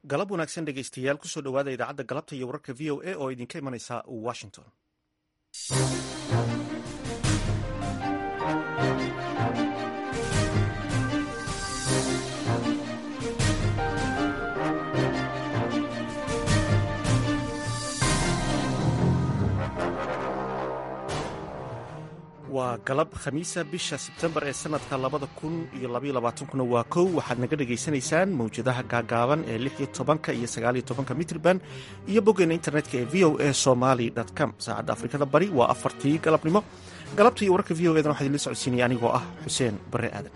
galab wanaagsan dhegaystayaal kusoo dhowaada idaacadda galabta iyo wararka v o a oo idinka imanaysa washington waa galab khamiisa bisha sebtembar ee sanadka labada kun iyo labaiyo labaatankuna waa kow waxaad naga dhagaysanaysaan mawjadaha gaagaaban ee lix iyo tobanka iyo sagaaliyo tobanka mitrban iyo boggeena internetka ee v o a somaly com saacadda afrikada bari waa afartii galabnimo galabta iyo wararka v o edan waxaa idinla socodsiinaya anigoo ah xuseen barre aadan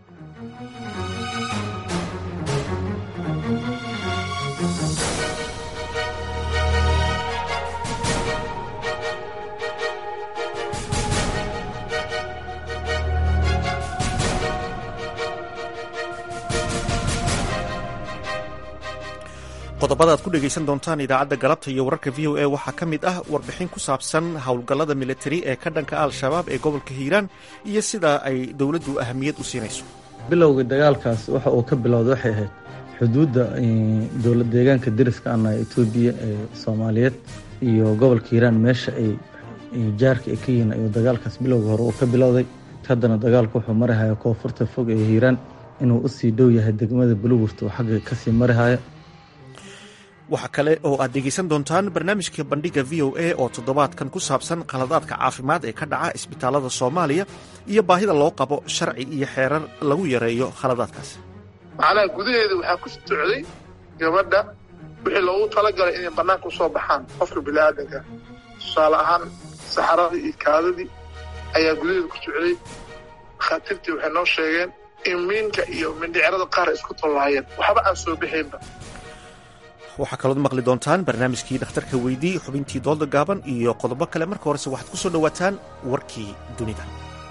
qodobada aad ku dhegaysan doontaan idaacadda galabta iyo wararka v o a waxaa ka mid ah warbixin ku saabsan howlgallada militari ee ka dhanka al-shabaab ee gobolka hiiraan iyo sida ay dowladdu ahamiyad u siinayso bilowga dagaalkaas waxa uu ka bilowda waxay ahayd xuduudda dowlad deegaanka deriska ana etoobiya ee soomaaliyeed iyo gobolka hiiraan meesha ay jaarka ay ka yihiin ayuu dagaalkaas bilowga hore uu ka bilowday haddana dagaalku wuxuu marihaya koonfurta fog ee hiiraan inuu usii dhow yahay degmada bulugurta oo xagga kasii marihaya waxaa kale oo aad dhegaysan doontaan barnaamijka bandhiga v o a oo toddobaadkan ku saabsan khaladaadka caafimaad ee ka dhaca isbitaalada soomaaliya iyo baahida loo qabo sharci iyo xeerar lagu yareeyo khaladaadkaas macnaha gudaheeda waxaa ku socday gabadha wixii loogu talagalay inay bannaanka usoo baxaan qofka bini'aadanka tusaale ahaan saxaradii iyo kaadadii ayaa gudaheeda ku socday khaatiirtii waxay noo sheegeen in miinka iyo mindhicirada qaar isku tollaayeen waxba aan soo bixaynba waxaa kalood maqli doontaan barnaamijkii dhakhtarka weydii xubintii doolda gaaban iyo qodobo kale marka horese waxaad ku soo dhowaataan warkii dunida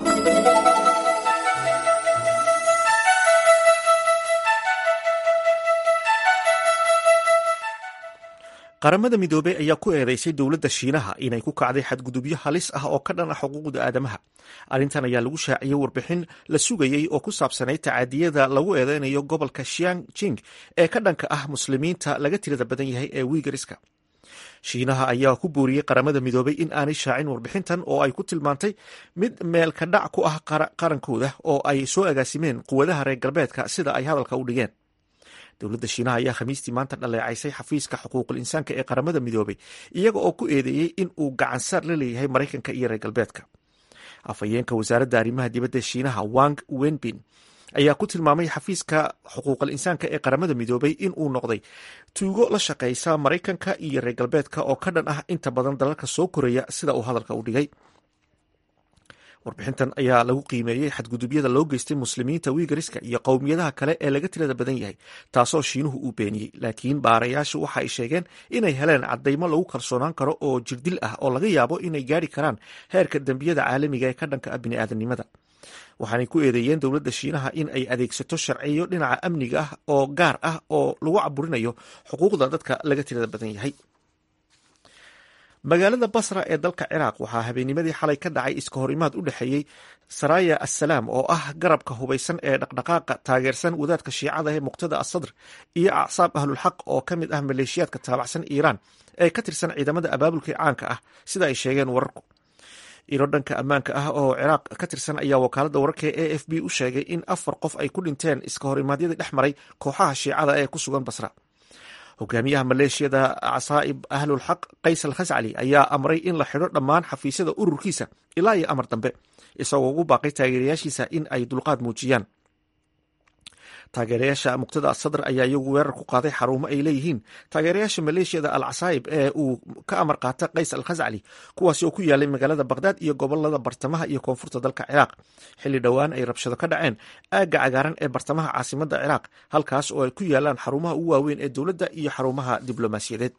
qaramada midoobey ayaa ku eedeysay dowladda shiinaha inay ku kacday xadgudubyo halis ah oo ka dhan ah xuquuqda aadamaha arrintan ayaa lagu shaaciyey warbixin la sugayey oo ku saabsanay tacaadiyada lagu eedeynayo gobolka shiang jing ee ka dhanka ah muslimiinta laga tirada badan yahay ee wiigariska shiinaha ayaa ku booriyey qaramada midoobey in aanay shaacin warbixintan oo ay ku tilmaantay mid meelka dhac ku ah qarankooda oo ay soo agaasimeen quwadaha reer galbeedka sida ay hadalka u dhigeen dowladda shiinaha ayaa khamiistii maanta dhaleecaysay xafiiska xuquuqul insaanka ee qaramada midoobey iyaga oo ku eedeeyey in uu gacansaar la leeyahay maraykanka iyo reer galbeedka afhayeenka wasaaradda arrimaha dibadda shiinaha wang wenbin ayaa ku tilmaamay xafiiska xuquuqal insaanka ee qaramada midoobey in uu noqday tuugo la shaqaysa maraykanka iyo reer galbeedka oo ka dhan ah inta badan dalalka soo koraya sida uu hadalka u dhigay warbixintan ayaa lagu qiimeeyey xadgudubyada loo geystay muslimiinta wiigariska iyo qowmiyadaha kale ee laga tirada badan yahay taasoo shiinuhu uu beeniyey laakiin baarayaashu waxa ay sheegeen inay heleen caddaymo lagu kalsoonaan karo oo jirdil ah oo laga yaabo inay gaari karaan heerka dembiyada caalamiga ee ka dhanka ah bini'aadanimada waxaanay ku eedeeyeen dowladda shiinaha in ay adeegsato sharciyo dhinaca amniga ah oo gaar ah oo lagu caburinayo xuquuqda dadka laga tirada badan yahay magaalada basra ee dalka ciraaq waxaa habeennimadii xalay ka dhacay iska horimaad u dhexeeyey saraya assalaam oo ah garabka hubaysan ee dhaqdhaqaaqa taageersan wadaadka shiicada ee muqtada asadr iyo acsaab ahlulxaq oo ka mid ah maleeshiyaadka taabacsan iiraan ee ka tirsan ciidamada abaabulka caanka ah sida ay sheegeen wararku iro dhanka ammaanka ah oo ciraaq ka tirsan ayaa wakaaladda wararka ee a f b u sheegay in afar qof ay ku dhinteen iska horimaadyadii dhex maray kooxaha shiicada ee ku sugan basra hogaamiyaha maleeshiyada casaa'ib ahlulxaq qays al khascali ayaa amray in la xidho dhammaan xafiisyada ururkiisa ilaa iyo amar dambe isagoo ugu baaqay taageerayaashiisa in ay dulqaad muujiyaan taageerayaasha muqtada asadr ayaa iyagu weerar ku qaaday xarumo ay leeyihiin taageerayaasha maleeshiyada al casaa'ib ee uu ka amar qaata qays al khascali kuwaasi oo ku yaalay magaalada bakhdad iyo gobolada bartamaha iyo koonfurta dalka ciraaq xilli dhowaan ay rabshado ka dhaceen aagga cagaaran ee bartamaha caasimadda ciraaq halkaas oo ay ku yaalaan xarumaha ugu waaweyn ee dowladda iyo xarumaha diblomaasiyadeed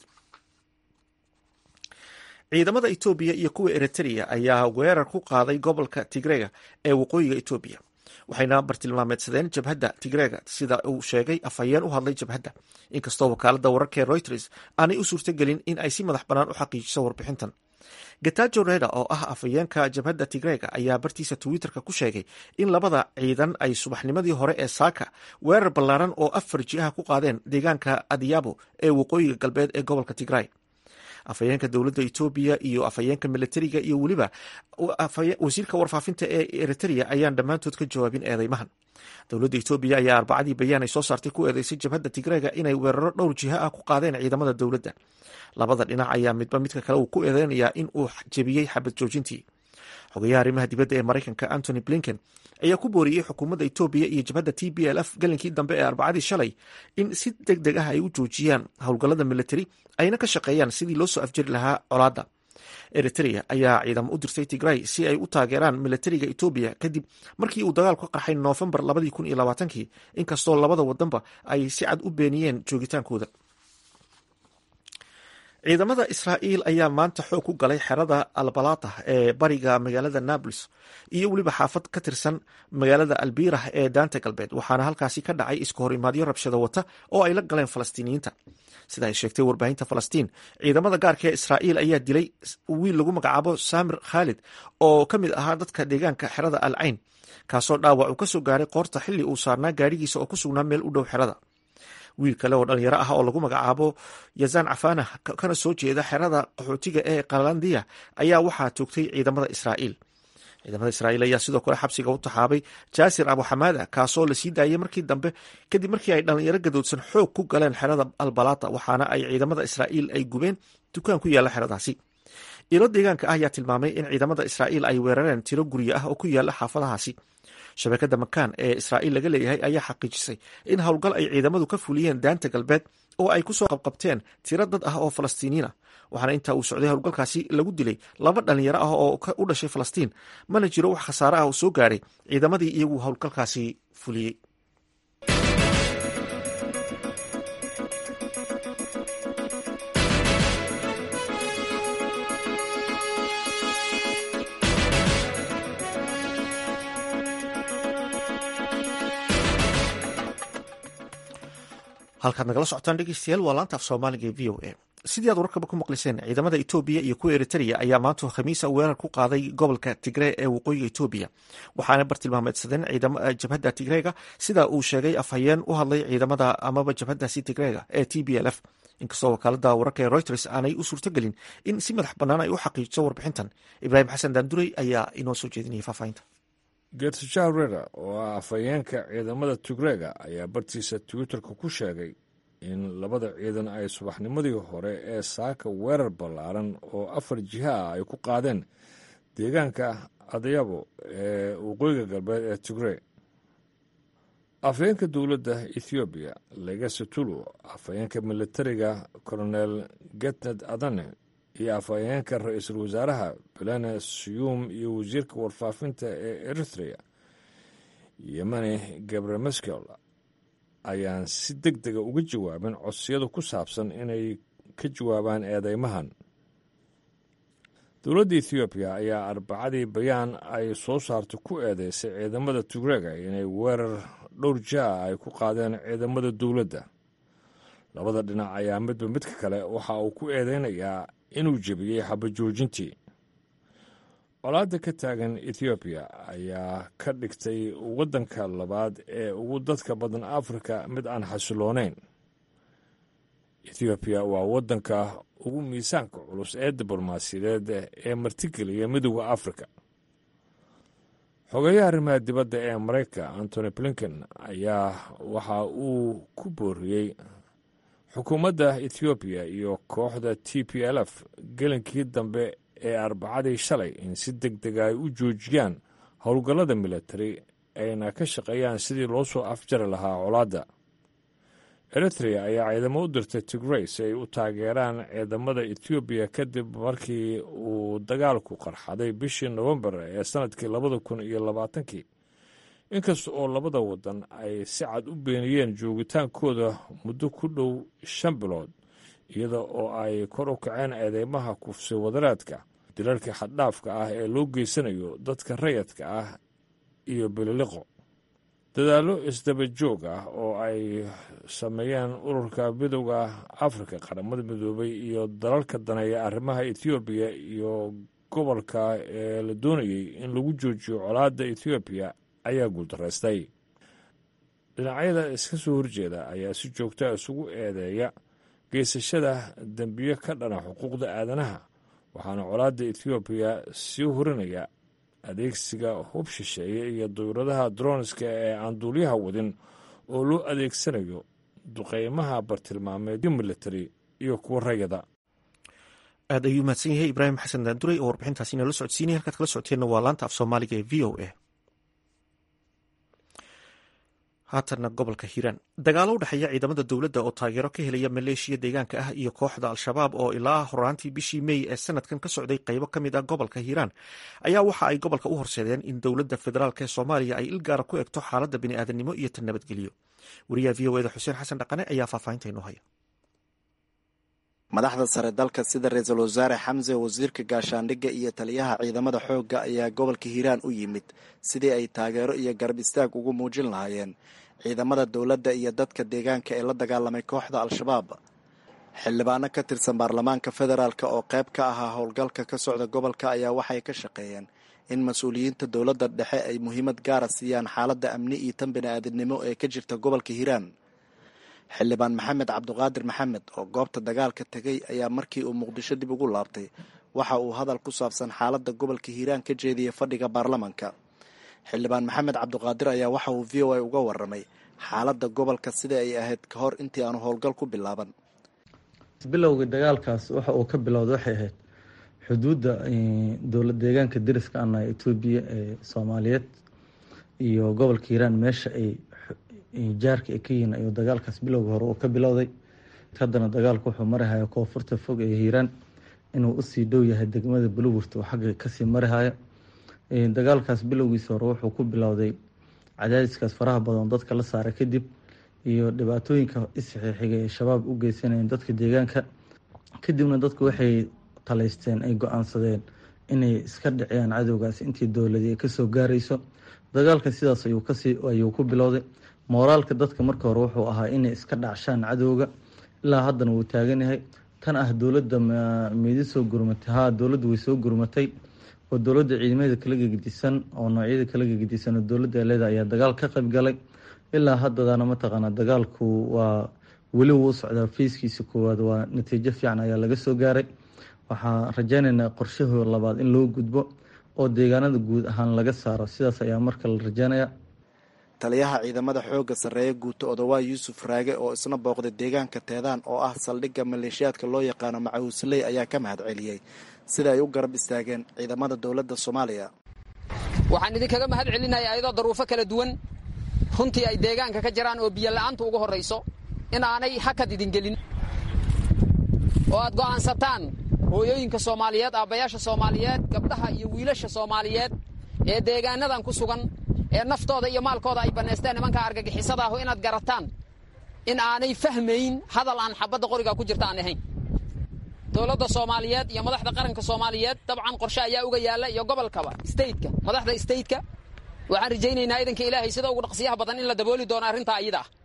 ciidamada etoobiya iyo kuwa eritrea ayaa weerar ku qaaday gobolka tigrega ee waqooyiga etoobiya waxayna bartilmaameedsadeen jabhadda tigreega sida uu sheegay afhayeen u hadlay jabhadda inkastoo wakaaladda wararka ee reuters aanay u suurtagelin in ay si madax bannaan u xaqiijiso warbixintan getajo reda oo ah afhayeenka jabhadda tigreega ayaa bartiisa twitterka ku sheegay in labada ciidan ay subaxnimadii hore ee saaka weerar ballaaran oo afar jiaha ku qaadeen deegaanka adyabo ee waqooyiga galbeed ee gobolka tigray afhayeenka dowladda etoobiya iyo afhayeenka militariga iyo weliba wasiirka warfaafinta ee eritrea ayaan dhammaantood ka jawaabin eedeymahan dowladda etoobiya ayaa arbacadii bayaan ay soo saartay ku eedeysay jabhadda tigreega inay weeraro dhowr jiha ah ku qaadeen ciidamada dowladda labada dhinac ayaa midba midka kale uu ku eedeynayaa in uu jebiyey xabad joojintii xogayaha arrimaha dibadda ee maraykanka antony blinken ayaa ku booriyey xukuumadda etoobiya iyo jabhadda t b l f galinkii dambe ee arbacadii shalay in si deg deg ah ay u joojiyaan howlgallada militari ayna ka shaqeeyaan sidii loo soo afjari lahaa colaadda eritrea ayaa ciidamo u dirtay tigray si ay u taageeraan militariga etoobiya kadib markii uu dagaalku ka qarxay noofembar labadii kun iyo labaatankii inkastoo labada wadanba ay si cad u beeniyeen joogitaankooda ciidamada israa'iil ayaa maanta xoog ku galay xerada albalata ee bariga magaalada nablus iyo weliba xaafad ka tirsan magaalada albirah ee daanta galbeed waxaana halkaasi ka dhacay iska hor imaadyo rabshado wata oo ay la galeen falastiiniyiinta sida ay sheegtay warbaahinta falastiin ciidamada gaarka ee israa'iil ayaa dilay wiil lagu magacaabo samir khaalid oo ka mid ahaa dadka deegaanka xerada al cayn kaasoo dhaawac uu ka soo gaaray qoorta xilli uu saarnaa gaarigiisa oo ku sugnaa meel u dhow xerada wiil kale oo dhalinyaro ah oo lagu magacaabo yazan cafana kana soo jeeda xerada qaxootiga ee kalandiya ayaa waxaa toogtay ciidamada israa'iil ciidamada israa'iil ayaa sidoo kale xabsiga u taxaabay jaasir abuxamaada kaasoo la sii daayay markii dambe kadib markii ay dhalinyaro gadoodsan xoog ku galeen xerada albalata waxaana ay ciidamada israa'iil ay gubeen dukaan ku yaalla xeradaasi ilo deegaanka ah ayaa tilmaamay in ciidamada israa'iil ay weerareen tiro guryo ah oo ku yaalla xaafadahaasi shabakadda makaan ee israa'iil laga leeyahay ayaa xaqiijisay in howlgal ay ciidamadu ka fuliyeen daanta galbeed oo ay kusoo qabqabteen tiro dad ah oo falastiiniin ah waxaana intaa uu socday howlgalkaasi lagu dilay laba dhalinyaro ah oo u dhashay falastiin mana jiro wax khasaare ah oo soo gaaray ciidamadii iyagu howlgalkaasi fuliyey halkaad nagala socotaan dhegeystayaal waa laanta af soomaaliga ee v o a sidii aad warkaba ku maqliseen ciidamada etoobiya iyo kuwa eritrea ayaa maanta khamiisa weerar ku qaaday gobolka tigree ee waqooyiga etoobiya waxaana bartilmaameedsadeen jabhadda tigreega sida uu sheegay afhayeen u hadlay ciidamada amaba jabhadaasi tigreega ee t b l f inkastoo wakaalada wararka ee reuters aanay u suurtogelin in si madax bannaan ay u xaqiijiso warbixintan ibraahim xasan daandurey ayaa inoo soo jeedinayay faahfaahinta gertjaw rera oo ah afhayeenka ciidamada tigreega ayaa bartiisa twitterka ku sheegay in labada ciidan ay subaxnimadii hore ee saaka weerar ballaaran oo afar jiha ah ay ku qaadeen deegaanka adyabo ee waqooyiga galbeed ee tigrey afhayeenka dowladda ethoobiya legasatulu afhayeenka militariga colonel getned adane iyo afhayeenka ra-iisul wasaaraha belene siyuum iyo wasiirka warfaafinta ee eritrea yemane gabre maskel ayaan si deg dega uga jawaabin codsiyada ku saabsan inay ka jawaabaan eedeymahan dowladda ethoobiya ayaa arbacadii bayaan ay soo saartay ku eedeysay ciidamada tigreega inay weerar dhowr jaa ay ku qaadeen ciidamada dowladda labada dhinac ayaa midba midka kale waxa uu ku eedeynayaa inuu jebiyey xabajoojintii colaadda ka taagan ethoobiya ayaa ka dhigtay waddanka labaad ee ugu dadka badan afrika mid aan xasiloonayn ethoobiya waa waddanka ugu miisaanka culus ee diblomaasiyadeed ee martigeliya midooda afrika xogeeyaha arrimaha dibadda ee maraykanka antony blinken ayaa waxa uu ku booriyey xukuumadda ethoobiya iyo kooxda t p l f gelinkii dambe ee arbacadii shalay in si deg dega ay u joojiyaan howlgallada militari ayna ka shaqeeyaan sidii loo soo afjari lahaa colaadda eritrea ayaa ciidamo u dirtay tigrey si ay u taageeraan ciidamada ethoobiya kadib markii uu dagaalku qarxaday bishii nowembar ee sannadkii labada kun iyo labaatankii inkasta oo labada waddan ay si cad u beeniyeen joogitaankooda muddo ku dhow shan bilood iyada oo ay kor u kaceen eedeymaha kufsi wadaraadka dilalka xaddhaafka ah ee loo geysanayo dadka rayadka ah iyo bililiqo dadaallo isdaba joog ah oo ay sameeyeen ururka midowda afrika qaramada midoobay iyo dalalka daneeya arrimaha ethoobiya iyo gobolka ee la doonayey in lagu joojiyo colaadda ethoobiya ayaa guuldaraystay dhinacyada iska soo horjeeda ayaa si joogta isugu eedeeya geysashada dembiyo ka dhana xuquuqda aadanaha waxaana colaadda ethoobiya sii horinaya adeegsiga hub shisheeye iyo dawladaha droniska ee aan duulyaha wadin oo loo adeegsanayo duqeymaha bartilmaameedyo militari iyo kuwa rayada aad ayuu mahadsan yahay ibraahim xasan daanduray oo warbixintaasi inala socodsiinaya halkaad kala socoteenna waa laanta af soomaaliga ee v o a haatanna gobolka hiiraan dagaalo u dhexeeya ciidamada dowladda oo taageero ka helaya maleeshiya deegaanka ah iyo kooxda al-shabaab oo ilaa horaantii bishii mey ee sanadkan ka socday qaybo ka mid ah gobolka hiiraan ayaa waxa ay gobolka u horseedeen in dowladda federaalk ee soomaaliya ay ilgaara ku egto xaaladda bini'aadanimo iyo tan nabadgelyo wariyaha v o eda xuseen xasan dhaqane ayaa faahfaahinta inoo haya madaxda sare dalka sida ra-iisul wasaare xamse wasiirka gaashaandhigga iyo taliyaha ciidamada xoogga ayaa gobolka hiiraan u yimid sidii ay taageero iyo garab istaag ugu muujin lahaayeen ciidamada dowladda iyo dadka deegaanka ee la dagaalamay kooxda al-shabaab xildhibaano ka tirsan baarlamaanka federaalk oo qayb ka ahaa howlgalka ka socda gobolka ayaa waxay ka shaqeeyeen in mas-uuliyiinta dowladda dhexe ay muhiimad gaara siiyaan xaaladda amni iyo tan bini-aadamnimo ee ka jirta gobolka hiiraan xildhibaan maxamed cabduqaadir maxamed oo goobta dagaalka tegay ayaa markii uu muqdisho dib ugu laabtay waxa uu hadal ku saabsan xaaladda gobolka hiiraan ka jeediyay fadhiga baarlamanka xildhibaan maxamed cabduqaadir ayaa waxa uu v o a uga waramay xaaladda gobolka sida ay ahayd ka hor intii aanu howlgal ku bilaaban bilowgii dagaalkaas waxa uu ka bilowday waxay ahayd xuduudda dowlad deegaanka deriska ana etoobiya ee soomaaliyeed iyo gobolka hiiraan meesha ay jaarka ay ka yihiin ayuu dagaalkaas bilowga hore uu ka bilowday haddana dagaalku wuxuu marihaya koonfurta fog ee hiiraan inuu usii dhow yahay degmada buluwurta oo xagga kasii marihaya dagaalkaas bilowgiisa hore wuxuu ku bilowday cadaadiskaas faraha badan dadka la saaray kadib iyo dhibaatooyinka isxixiga ee shabaab u geysanayeen dadka deegaanka kadibna dadku waxay talaysteen ay go-aansadeen inay iska dhiciyaan cadowgaas intii dowladi ay kasoo gaarayso dagaalka sidaas ayuu ku bilowday mooraalka dadka marka hore wuxuu ahaa inay iska dhacshaan cadowga ilaa haddana wuu taagan yahay tan ah dowladda meedi soo gurmatay haa dowladda way soo gurmatay oo dowladda ciidamada kala gegedisan oo noocyada kala gegedisan oo dowladda leeda ayaa dagaal ka qayb galay ilaa haddadana mataqaana dagaalku waa weli wuu socdaa feyskiisa koowaad waa natiijo fiican ayaa laga soo gaaray waxaan rajeynaynaa qorshahoo labaad in loo gudbo oo deegaanada guud ahaan laga saaro sidaas ayaa marka la rajeynaya taliyaha ciidamada xoogga sarreeya guuto odawaa yuusuf raage oo isna booqday deegaanka teedaan oo ah saldhigga maleeshiyaadka loo yaqaano macawisley ayaa ka mahad celiyey sida ay u garab istaageen ciidamada dowladda soomaaliya waxaan idinkaga mahad celinaya ayadoo daruufo kala duwan runtii ay deegaanka ka jiraan oo biyo la'aanta ugu horrayso in aanay hakad idingelin oo aad go'aansataan hooyooyinka soomaaliyeed aabbayaasha soomaaliyeed gabdhaha iyo wiilasha soomaaliyeed ee deegaanadan ku sugan ee naftooda iyo maalkooda ay bannaysteen nimanka argagixisada ahu inaad garataan in aanay fahmayn hadal aan xabadda qoriga ku jirta aan ahayn dowladda soomaaliyeed iyo madaxda qaranka soomaaliyeed dabcan qorshe ayaa uga yaalla iyo gobolkaba stateka madaxda stateka waxaan rajaynaynaa idanka ilaahay sida ugu dhaqsiyaha badan in la dabooli doono arrintaa iyada ah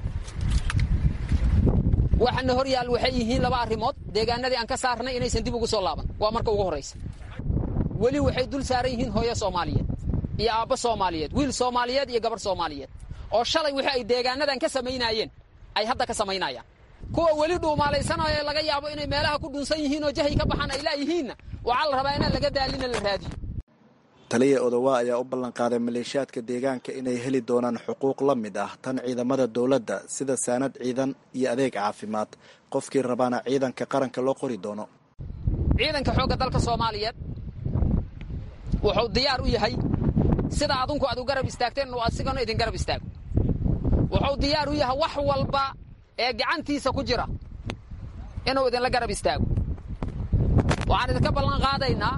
waxaana hor yaal waxay yihiin laba arrimood deegaanadii aan ka saarnay inaysan dib ugu soo laaban waa marka ugu horraysa weli waxay dul saaran yihiin hooyo soomaaliyeed iyo aabbo soomaaliyeed wiil soomaaliyeed iyo gabarh soomaaliyeed oo shalay wixii ay deegaanadan ka samaynaayeen ay hadda ka samaynayaan kuwa weli dhuumaalaysanaya ee laga yaabo inay meelaha ku dhunsan yihiin oo jahay ka baxaan ay laayihiinna waxaa la rabaa inaan laga daalina la raadiyo taliya odawaa ayaa u ballanqaaday maleeshiyaadka deegaanka inay heli doonaan xuquuq la mid ah tan ciidamada dowladda sida saanad ciidan iyo adeeg caafimaad qofkii rabaana ciidanka qaranka loo qori doono ciidanka xoogga dalka soomaaliyeed wuxuu diyaar u yahay sida adinku aad u garab istaagteen inuu asigana idin garab istaago wuxuu diyaar u yahay wax walba ee gacantiisa ku jira inuu idinla garab istaago waxaan idinka ballan qaadaynaa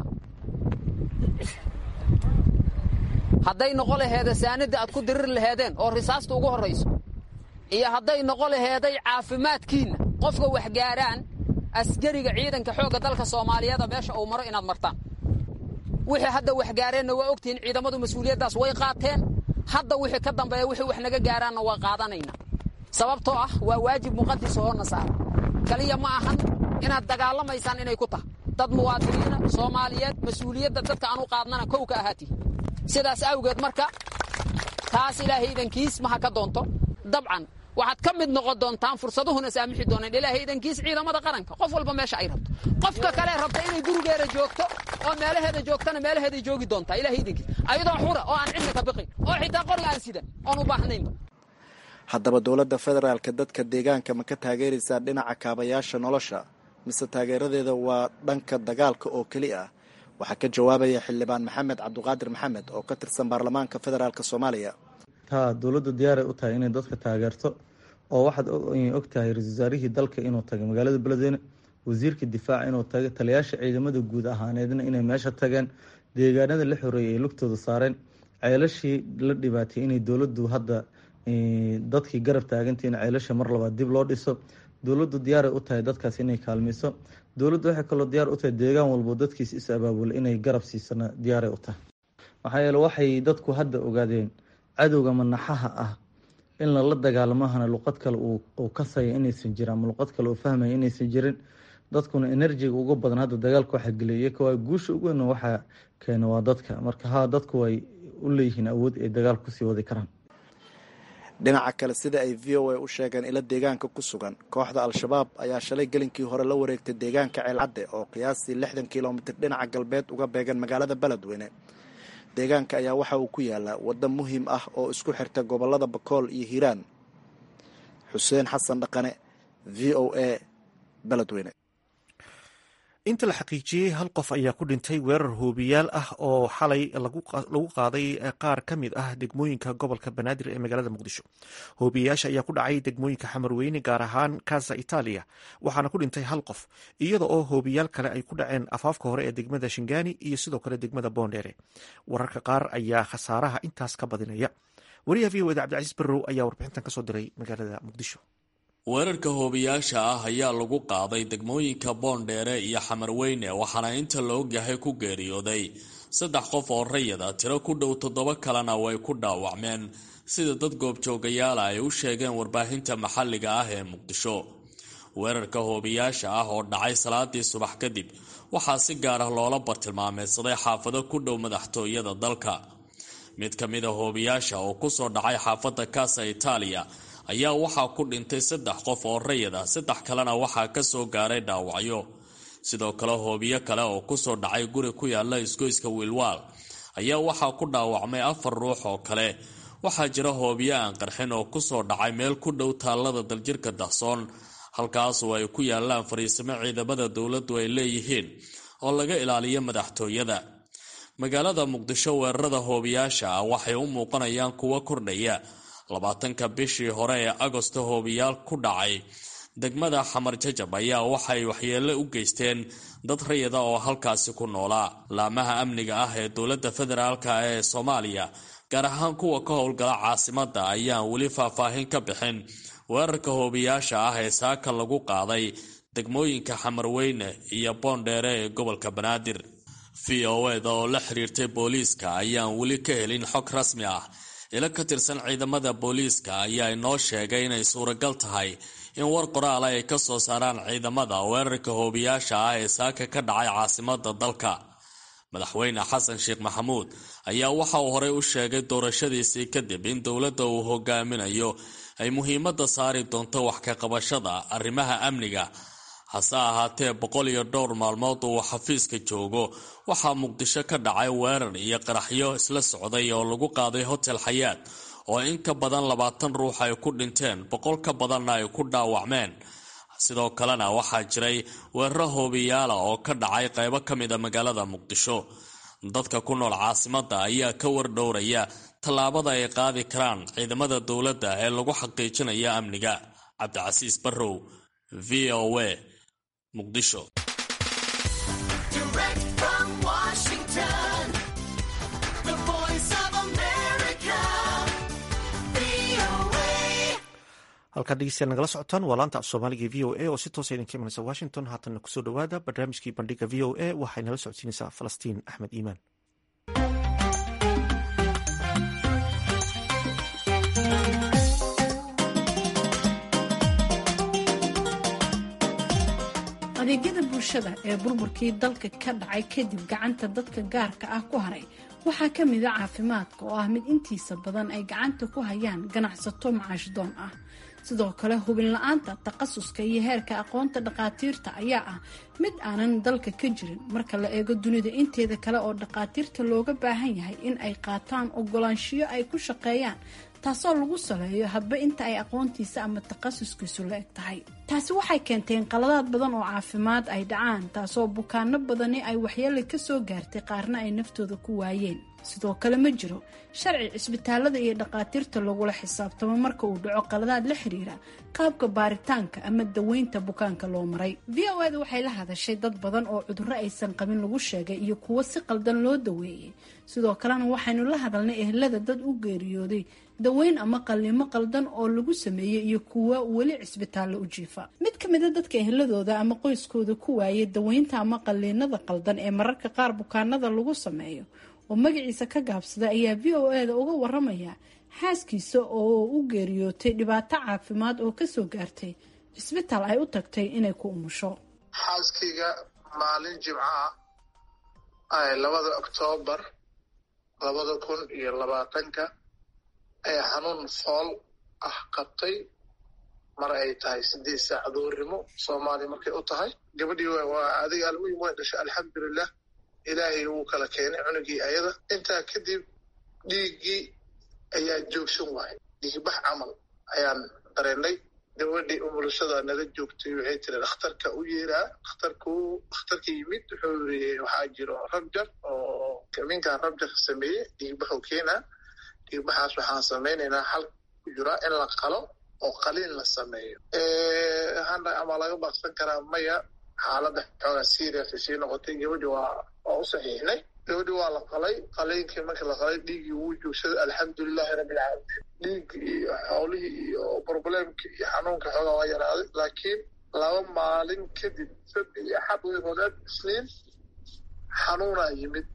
hadday noqo laheeda saanidda aad ku dirir laheedeen oo risaasta ugu horrayso iyo hadday noqo laheeday caafimaadkiinna qofka waxgaaraan askariga ciidanka xoogga dalka soomaaliyeeda meesha uu maro inaad martaan wixii hadda waxgaareenna waa ogtihiin ciidamadu mas-uuliyaddaas way qaateen hadda wixii ka dambeeya wixii wax naga gaaraanna waa qaadanayna sababtoo ah waa waajib muqadis oona saara kaliya ma ahan inaad dagaalamaysaan inay ku tahay dad muwaadiniina soomaaliyeed mas-uuliyadda dadka aanu qaadnana kow ka ahaatihi sidaas awgeed marka taas ilaahay idankiis maha ka doonto dabcan waxaad ka mid noqon doontaan fursaduhuna saamixi doonaan ilaahay idankiis ciidamada qaranka qof walba meesha ay rabto qofka kale rabta inay gurigeeda joogto oo meelaheeda joogtana meelaheeday joogi doontaa ilahay idankiis ayadoo xura oo aan cidna ka biqin oo xitaa qori aan sidan oon u baahnaynba haddaba dowladda federaalka dadka deegaanka ma ka taageeraysaa dhinaca kaabayaasha nolosha mise taageeradeeda waa dhanka dagaalka oo keli ah waxaa ka jawaabaya xildhibaan maxamed cabduqaadir maxamed oo ka tirsan baarlamaanka federaalk soomaaliya taa dowladda diyaaray u tahay inay dadka taageerto oo waxaad og tahay ra-isul wasaarihii dalka inuu tagay magaalada beledweyne wasiirka difaaca inuu tagay taliyaasha ciidamada guud ahaaneedna inay meesha tageen deegaanada la xoreeyay ay lugtooda saareen ceelashii la dhibaatay inay dowladdu hadda dadkii garab taagantay in ceelasha mar labaad dib loo dhiso dowladdu diyaaray u tahay dadkaas inay kaalmayso dowladdu waxay kaloo diyaar u tahay deegaan walbo dadkiis is abaabula inay garab siisana diyaaray u tahay maxaa yeele waxay dadku hadda ogaadeen cadowga manaxaha ah in lala dagaalamahana luqad kale uu kasaya inaysan jirin ama luqad kale uu fahmaya inaysan jirin dadkuna enerjiga ugu badan hadda dagaalka waxa geliya waa guusha ugu weyn waxaa keena waa dadka marka ha dadku way u leeyihiin awood ay dagaal kusii wadi karaan dhinaca kale sida ay v o a u sheegeen ilo deegaanka ku sugan kooxda al-shabaab ayaa shalay gelinkii hore la wareegtay deegaanka ceelcadde oo qiyaastii lixdan kilomitir dhinaca galbeed uga beegan magaalada beledweyne deegaanka ayaa waxa uu ku yaalaa waddo muhiim ah oo isku xirta gobolada bakool iyo hiiraan xuseen xasan dhaqane v o a beledweyne inta la xaqiijiyey hal qof ayaa ku dhintay weerar hoobiyaal ah oo xalay lagu qaaday qaar ka mid ah degmooyinka gobolka banaadir ee magaalada muqdisho hoobiyayaasha ayaa ku dhacay degmooyinka xamarweyne gaar ahaan casa italia waxaana ku dhintay hal qof iyada oo hoobiyaal kale ay ku dhaceen afaafka hore ee degmada shingani iyo sidoo kale degmada boondheere wararka qaar ayaa khasaaraha intaas ka badinaya wariyaha v o eda cabdicasiis barrow ayaa warbixintan kasoo diray magaalada muqdisho weerarka hoobiyaasha ah ayaa lagu qaaday degmooyinka boondheere iyo xamarweyne waxaana inta la ogyahay ku geeriyooday saddex qof oo rayada tiro ku dhow toddoba kalena way ku dhaawacmeen sida dad goobjoogayaala ay u sheegeen warbaahinta maxalliga ah ee muqdisho weerarka hoobiyaasha ah oo dhacay salaadii subax kadib waxaa si gaar ah loola bartilmaameedsaday xaafado ku dhow madaxtooyada dalka mid ka mid a hoobiyaasha oo kusoo dhacay xaafadda casa itaaliya ayaa waxaa ku dhintay saddex qof oo rayid ah saddex kalena waxaa ka soo gaaray dhaawacyo sidoo kale hoobiyo kale oo kusoo dhacay guri ku yaala isgoyska wiilwaal ayaa waxaa ku dhaawacmay afar ruux oo kale waxaa jira hoobiyo aan qarxin oo kusoo dhacay meel ku dhow taallada daljirka dahsoon halkaasoo ay ku yaalaan fariisimo ciidamada dowladdu ay leeyihiin oo laga ilaaliyo madaxtooyada magaalada muqdisho weerarada hoobiyaasha ah waxay u muuqanayaan kuwo kordhaya labaatanka bishii hore ee agosto hoobiyaal ku dhacay degmada xamar jajab ayaa waxay waxyeello u geysteen dad rayida oo halkaasi ku noolaa laamaha amniga ah ee dowladda federaalk ee soomaaliya gaar ahaan kuwa ka howlgala caasimadda ayaan weli faahfaahin ka bixin weerarka hoobiyaasha ah ee saaka lagu qaaday degmooyinka xamarweyne iyo boondheere ee gobolka banaadir v o eda oo la xiriirtay booliiska ayaan weli ka helin xog rasmi ah ilo ka tirsan ciidamada booliiska ayaa inoo sheegay inay suuragal tahay in war qoraala ay ka soo saaraan ciidamada weerarka hoobiyaasha ah ee saaka ka dhacay caasimada dalka madaxweyne xasan sheekh maxamuud ayaa waxa uu horey u sheegay doorashadiisii kadib in dowladda uu hogaaminayo ay muhiimadda saari doonto wax ka qabashada arrimaha amniga hase ahaatee boqol iyo dhowr maalmood uu xafiiska joogo waxaa muqdisho ka dhacay weerar iyo qaraxyo isla socday oo lagu qaaday hotel xayaad oo in ka badan labaatan ruux ay ku dhinteen boqol ka badanna ay ku dhaawacmeen sidoo kalena waxaa jiray weeraro hoobiyaala oo ka dhacay qaybo ka mida magaalada muqdisho dadka ku nool caasimadda ayaa ka wardhowraya tallaabada ay qaadi karaan ciidamada dowladda ee lagu xaqiijinaya amniga cabdicasiis barrow v o a muqdisho halkaad dhegeystayaal nagala socotaan waa laanta af soomaaliga v o a oo si toosa idinka imanaysa washington haatanna kusoo dhowaada barnaamijkii bandhiga v o a waxay nala socodsiinaysaa falastiin axmed iimaan adeegyada bulshada ee burburkii dalka ka dhacay kadib gacanta dadka gaarka ah ku haray waxaa ka mid a caafimaadka oo ah mid intiisa badan ay gacanta ku hayaan ganacsato macaashdoon ah sidoo kale hubin la-aanta takhasuska iyo heerka aqoonta dhakhaatiirta ayaa ah mid aanan dalka ka jirin marka la eego dunida inteeda kale oo dhakhaatiirta looga baahan yahay in ay qaataan ogolaanshiyo ay ku shaqeeyaan taasoo lagu saleeyo hadba inta ay aqoontiisa ama takhasuskiisu la eg tahay taasi waxay keentay in qaladaad badan oo caafimaad ay dhacaan taasoo bukaano badani ay waxyeele kasoo gaartay qaarna ay naftooda ku waayeen sidoo kale ma jiro sharci cisbitaalada iyo dhakhaatiirta lagula xisaabtamo marka uu dhaco qaladaad la xiriira qaabka baaritaanka ama daweynta bukaanka loo maray v o eda waxay la hadashay dad badan oo cudurro aysan qabin lagu sheegay iyo kuwo si qaldan loo daweeyey sidoo kalena waxaynu la hadalnay ehlada dad u geeriyooday daweyn ama qalliimo qaldan oo lagu sameeyey iyo kuwa weli cisbitaallo u jiifa mid ka mid a dadka ehladooda ama qoyskooda ku waayay daweynta ama qalliinada qaldan ee mararka qaar bukaanada lagu sameeyo oo magaciisa ka gaabsada ayaa v o eda uga waramaya xaaskiisa oo u geeriyootay dhibaato caafimaad oo kasoo gaartay cisbitaal ay u tagtay inay ku umusho xaaskayga maalin jimcaha ay labada oktoobar labada kun iyo labaatanka ayaa xanuun fool ah qabtay mar ay tahay sideed saacadoorimo soomaaliya markay u tahay gabadhii waa adiga almuhim way dhashay alxamdulilah ilaahay wuu kala keenay cunugii ayada intaa kadib dhiiggii ayaa joogsan waayay dhiigbax camal ayaan dareennay gabadhii umulashada nala joogtay waxay tiri dhakhtarka u yeeraa dhakhtarku dhakhtarka yimid wuxuu yiri waxaa jiro rabjar oo minkaan rabjarka sameeyey dhiigbaxuu keenaa dhiigbaxaas waxaan samaynaynaa xal ku jiraa in la qalo oo qaliin la sameeyo hana ama laga baaqsan karaa maya xaaladda xoogaa serious sii noqotay gabadhi waa waa u saxiixnay gabadhi waa la qalay qaliinkii markii la qalay dhiiggii wuu joogsaday alxamdulilahi rabbilcaalamiin dhiiggii iyo xoolihii iyo problemkii iyo xanuunka xoogaa waa yaraaday laakiin laba maalin kadib sabti iyo axad way rogaad isniin xanuunaa yimid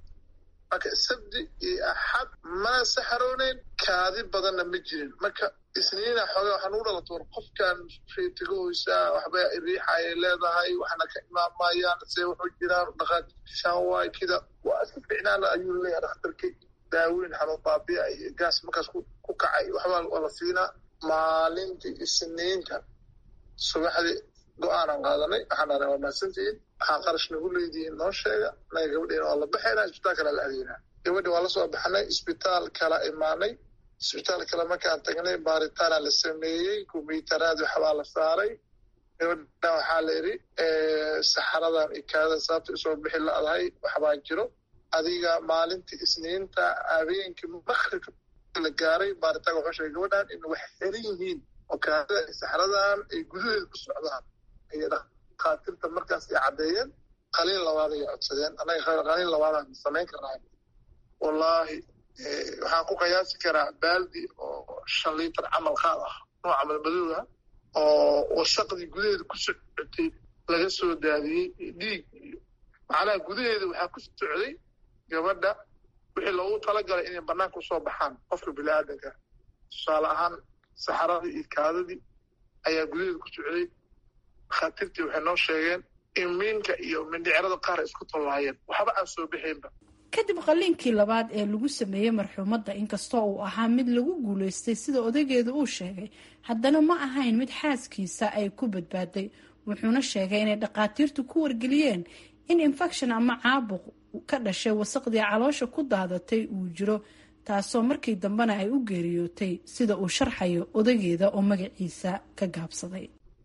marka sabti iyo axad mana saxarooneyn kaadi badanna ma jirin marka isniina xoogaa waxaan u dhalata war qofkan reetigahoysaa waxba riixayay leedahay waxna ka imaamayaan se wuxuu jiraan dhaqaatiisaan waay kida waa iska ficnaana ayuu leeyahay dhakhtarkii daaweyn xanuun baabiya iyo gaas markaas ku kacay waxbaa waa la siinaa maalintii isniinta subaxdii go-aanaan qaadanay waxaan dhahnay waa mahadsantihiin waxaa qarash nagu leedihiin noo sheega naga gabadheena waa la baxaynaa isbitaal kale la adeynaa gabadhi waa la soo baxnay isbitaal kala imaanay isbitaal kale markaan tagnay baaritaana la sameeyey kumbiyuutaraad waxbaa la saaray gabadha waxaa la yidhi saxaradan iyo kaadada sababta usoo bixi la-dahay waxbaa jiro adiga maalintii isniinta habeenkii makribka la gaaray baaritaanka wuxuu sheegay gabadhan in wax xiran yihiin oo kaadada saxaradan ay gudaheeda ku socdaan ayay dhakhaatiirta markaas ay caddeeyeen qaliin labaad ayay codsadeen annaga qaliin labaadaan samayn karnaa wallaahi waxaan ku qiyaasi karaa baaldi oo shan liitar camal qaad ah nooca malmadooga oo wasaqdii gudaheeda ku socotay laga soo daadiyey dhiig iyo macnaha gudaheeda waxaa ku socday gabadha wixii loogu talagalay inay banaanka usoo baxaan qofka biniaadanka tusaale ahaan saxaradii iyo kaadadii ayaa gudaheeda ku socday dhakhaatiirtii waxay noo sheegeen in miinka iyo mindhicirada qaar isku tallaayeen waxba aan soo bixaynba kadib qalliinkii labaad ee lagu sameeyey marxuumadda inkastoo uu ahaa mid lagu guulaystay sida odaygeedu uu sheegay haddana ma ahayn mid xaaskiisa ay ku badbaaday wuxuuna sheegay inay dhakhaatiirtu ku wargeliyeen in infection ama caabuq ka dhashay wasaqdii caloosha ku daadatay uu jiro taasoo markii dambena ay u geeriyootay sida uu sharxayo odaygeeda oo magaciisa ka gaabsaday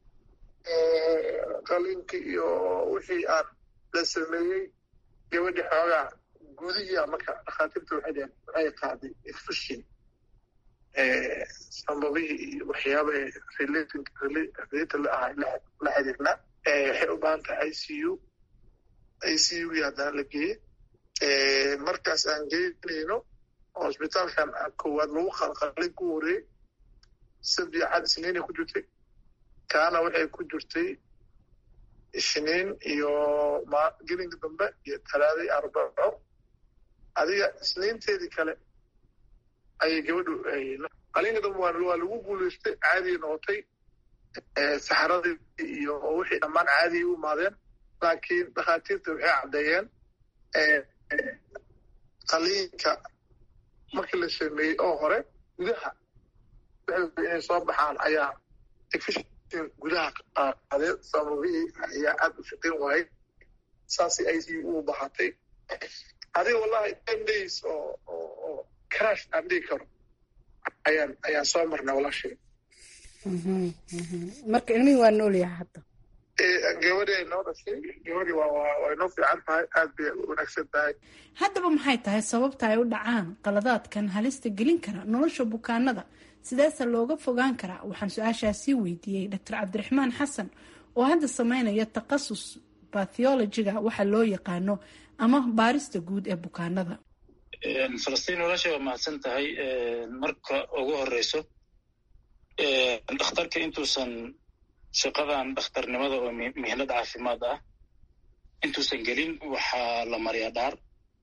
qaliinkii iyo wixii aan la sameeyey gabadhi xoogaa gudihiia marka dhakhaatiirta waxay dheheen waxay qaaday infection sambabihii iyo waxyaabaha related la ahay la xiriirna waxay u baahan tahay i c u i c u gii haddana la geeye markaas aan geynayno oo isbitaalkan koowaad lagu qalqalin ku horeeyey sabti axad isniinay ku jirtay kaana waxay ku jirtay isniin iyo gelinka dambe iyo talaaday arbaco adiga isniinteedii kale ayay gabadhu qaliinka dambe waa lagu guulaystay caadiya noqotay saxaradii iyo wixii dhammaan caadiyi u imaadeen laakiin dhakhaatiirta waxay caddeeyeen qaliinka markii la sameeyey oo hore gudaha inay soo baxaan ayaa infection gudaha qaadeen sababihii ayaa aad u shaqayn waayey saasi i c u bahatay adiga wallahi ten days oo oo crash aan dhigi karo ayaan ayaan soo marnay walaashay marka ilmihii waa noolyahay hadda gabadhi ay noo dhashay gabadhi waa way noo fiican tahay aad bay u wanaagsan tahay haddaba maxay tahay sababta ay u dhacaan qaladaadkan halista gelin kara nolosha bukaanada sideese looga fogaan karaa waxaan su-aashaasii weydiiyey doctor cabdiraxmaan xasan oo hadda sameynaya takhasus batheologiga waxa loo yaqaano ama baarista guud ee bukaanada falastiin walaashay waa mahadsan tahay marka ugu horeyso dhakhtarka intuusan shaqadan dhakhtarnimada oo mihnad caafimaad ah intuusan gelin waxaa la mariyaa dhaar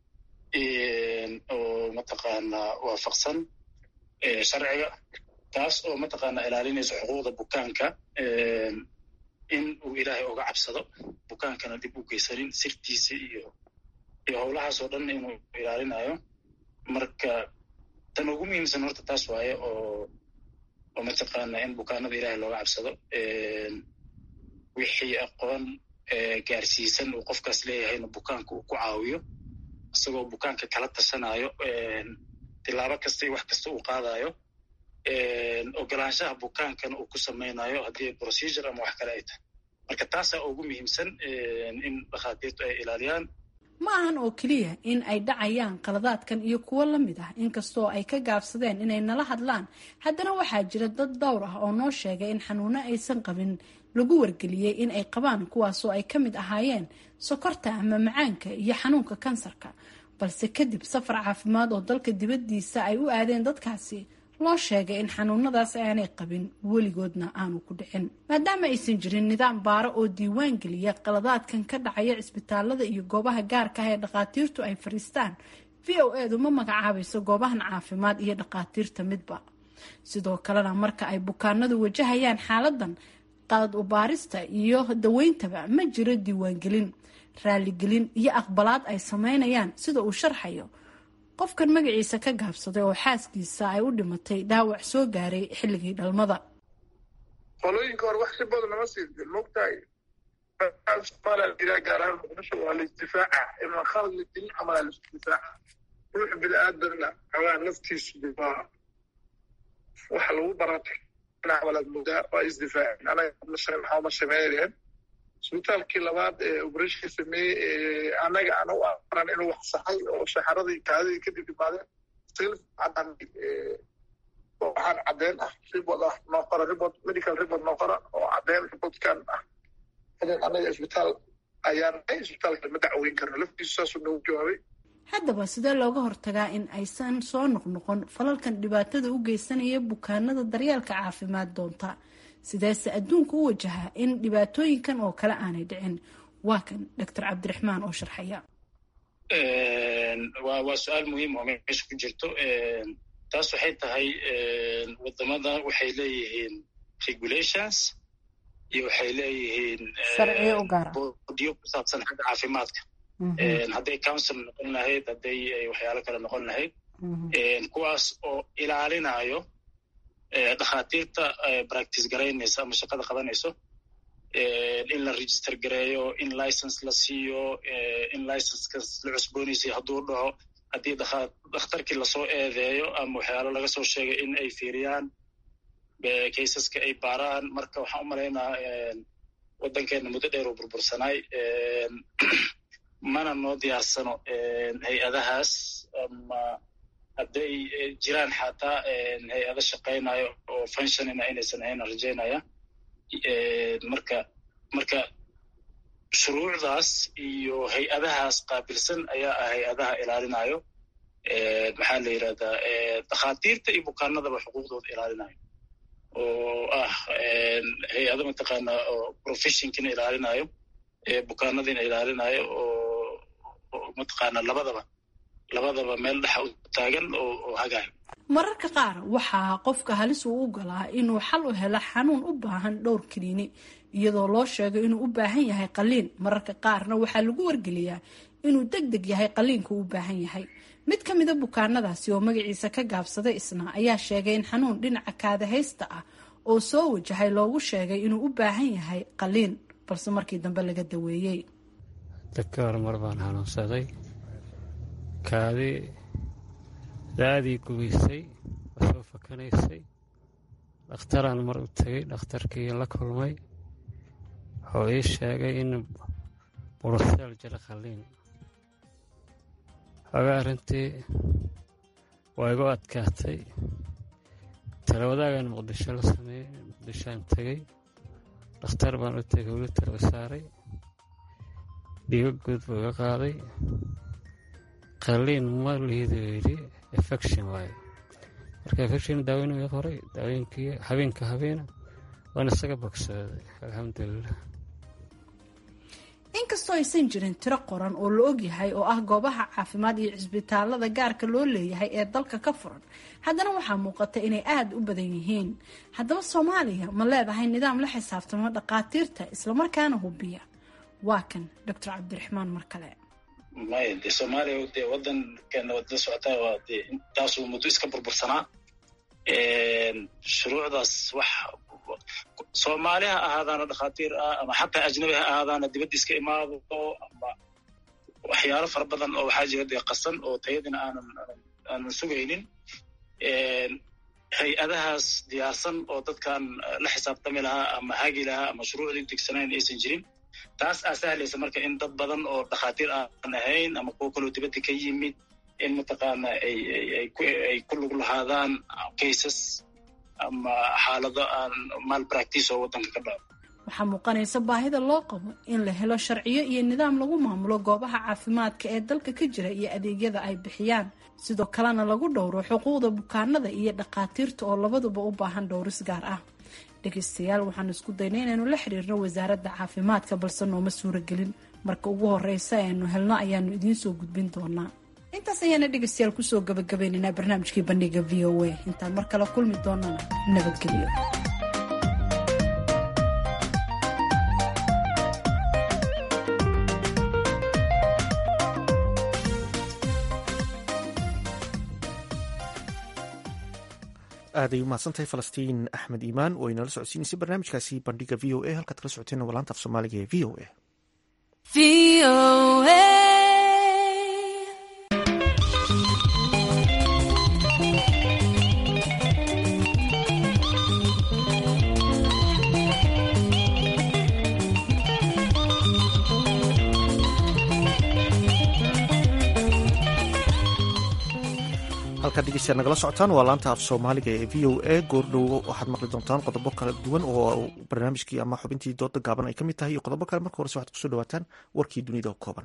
oo mataqaanaa waafaqsan sharciga taas oo mataqaanaa ilaalinaysa xuquuqda bukaanka in uu ilaahay oga cabsado bukaankana dib u geysanin sirtiisa iyo iyo howlahaas oo dhan inuu ilaalinayo marka tan ugu muhiimsan horta taas waaye oo oo mataqaanaa in bukaanada ilaahay looga cabsado wixii aqoon gaarsiisan uu qofkaas leeyahayna bukaanka uu ku caawiyo isagoo bukaanka kala tashanayo tilaabo kasta iyo wax kasta uu qaadayo ogolaanshaha bukaankana uu ku samaynayo haddii procedure ama wax kale ay tahay marka taasaa ugu muhiimsan in dhakhaatiirtu ay ilaaliyaan ma ahan oo keliya in ay dhacayaan qaladaadkan iyo kuwo la mid ah inkastoo ay ka gaabsadeen inay nala hadlaan haddana waxaa jira dad dhowr ah oo noo sheegay in xanuuno aysan qabin lagu wargeliyey in ay qabaan kuwaasoo ay ka mid ahaayeen sokorta ama macaanka iyo xanuunka kansarka balse kadib safar caafimaad oo dalka dibaddiisa ay u aadeen dadkaasi loo sheegay in xanuunadaas aanay qabin weligoodna aanu ku dhicin maadaama aysan jirin nidaam baaro oo diiwaan geliya qaladaadkan ka dhacaya cisbitaalada iyo goobaha gaarka ah ee dhakhaatiirtu ay fadhiistaan v o edu ma magacaabayso goobahan caafimaad iyo dhakhaatiirta midba sidoo kalena marka ay bukaanadu wajahayaan xaaladan qalad ubaarista iyo daweyntaba ma jiro diiwaangelin raaligelin iyo aqbalaad ay sameynayaan sida uu sharxayo qofkan magaciisa ka gaabsaday oo xaaskiisa ay u dhimatay dhaawac soo gaaray xilligii dhalmada qolooyinka hore wax ribooda nama siidin mogtahay somaaliya gaar ahaan muqdisho waa la isdifaaca imaa khalad la dilin camalaa la isdifaaca ruux bini aadanna xogaa naftiisu waa waxa lagu baratay camalaad moodaa waa isdifaacin anaga maxaa ma sameynayeen isbitaalkii labaad ee obereshka sameeyey annaga aan u aqran inuu wax saxay oo shaxaradii kaadidii kadib imaadeen silf cadaan waxaan cadeen ah ribod ah noo qora ribod medical ribod noo qora oo cadeen ribodkan ah inan annaga isbitaal ayaan isbitaalka ma dacweyn karno laftiisu saasuu noogu jawaabay haddaba sidee looga hortagaa in aysan soo noqnoqon falalkan dhibaatada u geysanaya bukaanada daryeelka caafimaad doonta sideese adduunka u wajahaa in dhibaatooyinkan oo kale aanay dhicin waa kan doctor cabdiraxmaan oo sharxaya waa waa su-aal muhiim oo meesha ku jirto taas waxay tahay wadamada waxay leeyihiin regulations iyo waxay leeyihiin sharciyo u gaara bodiyo ku saabsan xagga caafimaadka hadday council noqon lahayd hadday waxyaalo kale noqon lahayd kuwaas oo ilaalinayo dhakhaatiirta practice garaynaysa ama shaqada qabanayso in la register gareeyo in license la siiyo in licensekas la cusboonaysiyo hadduu dhaco haddii dhakhtarkii lasoo eedeeyo ama waxyaalo laga soo sheegay in ay fiiriyaan kaysaska ay baaraan marka waxaan u malaynaa waddankeena muddo dheer oo burbursanaay mana noo diyaarsano hay-adahaas ama hadday jiraan xataa hay-ado shaqaynayo oo functionina inaysan ahayn rajaynaya marka marka shuruucdaas iyo hay-adahaas qaabilsan ayaa ah hay-adaha ilaalinayo maxaa la yidhahdaa dhakhaatiirta iyo bukaanadaba xuquuqdooda ilaalinayo oo ah hay-ado mataqaana oo professionkina ilaalinayo bukaanadiina ilaalinayo oo mataqaana labadaba labadaba meel dhexa u taagan oo hagaayo mararka qaar waxaa qofka halis uu u galaa inuu xal u helo xanuun u baahan dhowr kiniini iyadoo loo sheego inuu u baahan yahay qaliin mararka qaarna waxaa lagu wargeliyaa inuu deg deg yahay qaliinka u baahan yahay mid ka mida bukaanadaasi oo magaciisa ka gaabsaday isna ayaa sheegay in xanuun dhinaca kaadahaysta ah oo soo wajahay loogu sheegay inuu u baahan yahay qaliin balse markii dambe laga daweeyey dadka hore mar baan xanuunsaday kaadi daadii gubaysay waa soo fakanaysay dhakhtaraan mar u tegay dhakhtarkii la kulmay wuxuu ii sheegay in buruseel jira qaliin xoogaa arrintii waa igu adkaatay talawadaagan muqdisho la sameeyey muqdishoaan tegey dhakhtar baan u tegay weli tala saaray dhiigo guud buu iga qaaday qaliin ma lihidu yidhi infection waaye marka infection daaweyn iga qoray daaweynkii habeenka habeena waan isaga bogsooday alxamdulilah inkastoo aysan jirin tiro qoran oo la ogyahay oo ah goobaha caafimaad iyo cisbitaalada gaarka loo leeyahay ee dalka ka furan haddana waxaa muuqata inay aada u badan yihiin haddaba soomaaliya ma leedahay nidaam la xisaabtamo dhakhaatiirta islamarkaana hubiya waa kan doctor cabdiraxmaan mar kale maya dee soomaaliya dee wadankeena waad la socotaa waa dee intaasuu muddo iska burbursanaa shuruucdaas wax soomaali ha ahaadaana dhakhaatiir ah ama xataa ajnabi ha ahaadaana dibadda iska imaado ama waxyaalo fara badan oo waxaa jira dee qasan oo tayadina aanan aanan sugaynin hay-adahaas diyaarsan oo dadkan la xisaabtami lahaa ama hagi lahaa ama shuruucdii degsanayn aysan jirin taas aa sahlaysa marka in dad badan oo dhakhaatiir aan ahayn ama kuwo kaloo dibadda ka yimid in mataqaana ay ku lug lahaadaan cases ama xaalado aan maal bractice oo waddanka ka dhaco waxaa muuqanaysa baahida loo qabo in la helo sharciyo iyo nidaam lagu maamulo goobaha caafimaadka ee dalka ka jira iyo adeegyada ay bixiyaan sidoo kalena lagu dhowro xuquuqda bukaanada iyo dhakhaatiirta oo labaduba u baahan dhowris gaar ah dhegeystayaal waxaan isku daynay inaynu la xiriirno wasaaradda caafimaadka balse nooma suuragelin marka ugu horeysa aynu helno ayaanu idiin soo gudbin doonaa intaas ayaana dhegeystayaal kusoo gabagabaynaynaa barnaamijkii bandhiga v o a intaan mar kale kulmi doonana nabadgelyo aaday umahadsantahay falastiin axmed iimaan oo inala socodsiinaysay barnaamijkaasi bandhiga v o a halkaad kala socoteen walaanta af soomaaliga ee v o a halkaad dhegeystayaal nagala socotaan waa laanta af soomaaliga ee v o a goordhow waxaad maqli doontaan qodobo kala duwan oo barnaamijkii ama xubintii dooda gaaban ay ka mid tahay iyo qodobo kale marka horese waxaad kusoo dhawaataan warkii dunida oo kooban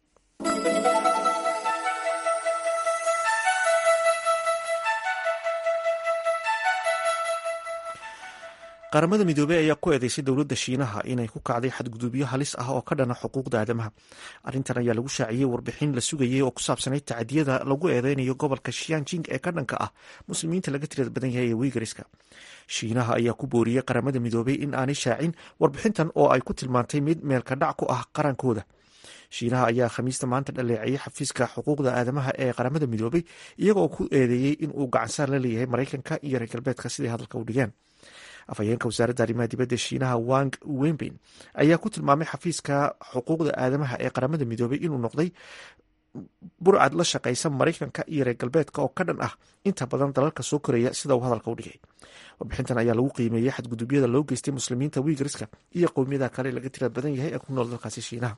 qaramada midoobey ayaa ku eedeysay dowladda shiinaha inay ku kacday xadgudubyo halis ah oo ka dhana xuquuqda aadamaha arrintan ayaa lagu shaaciyey warbixin la sugayay oo ku saabsanayd tacadiyada lagu eedeynayo gobolka shianjing ee ka dhanka ah muslimiinta laga tirada badan yahay ee wiigariska shiinaha ayaa ku booriyey qaramada midoobey in aanay shaacin warbixintan oo ay ku tilmaantay mid meelka dhac ku ah qarankooda shiinaha ayaa khamiista maanta dhaleeceeyey xafiiska xuquuqda aadamaha ee qaramada midoobey iyagoo ku eedeeyey in uu gacansaar la leeyahay maraykanka iyo reer galbeedka siday hadalka u dhigeen afhayeenka wasaaradda arrimaha dibadda shiinaha wang wemben ayaa ku tilmaamay xafiiska xuquuqda aadamaha ee qaramada midoobey inuu noqday burcad la shaqaysa maraykanka iyo reer galbeedka oo ka dhan ah inta badan dalalka soo koraya sida uu hadalka u dhigay warbixintan ayaa lagu qiimeeyey xadgudubyada loo geystay muslimiinta wiigariska iyo qowmiyadaha kale laga tirada badan yahay ee ku nool dalkaasi shiinaha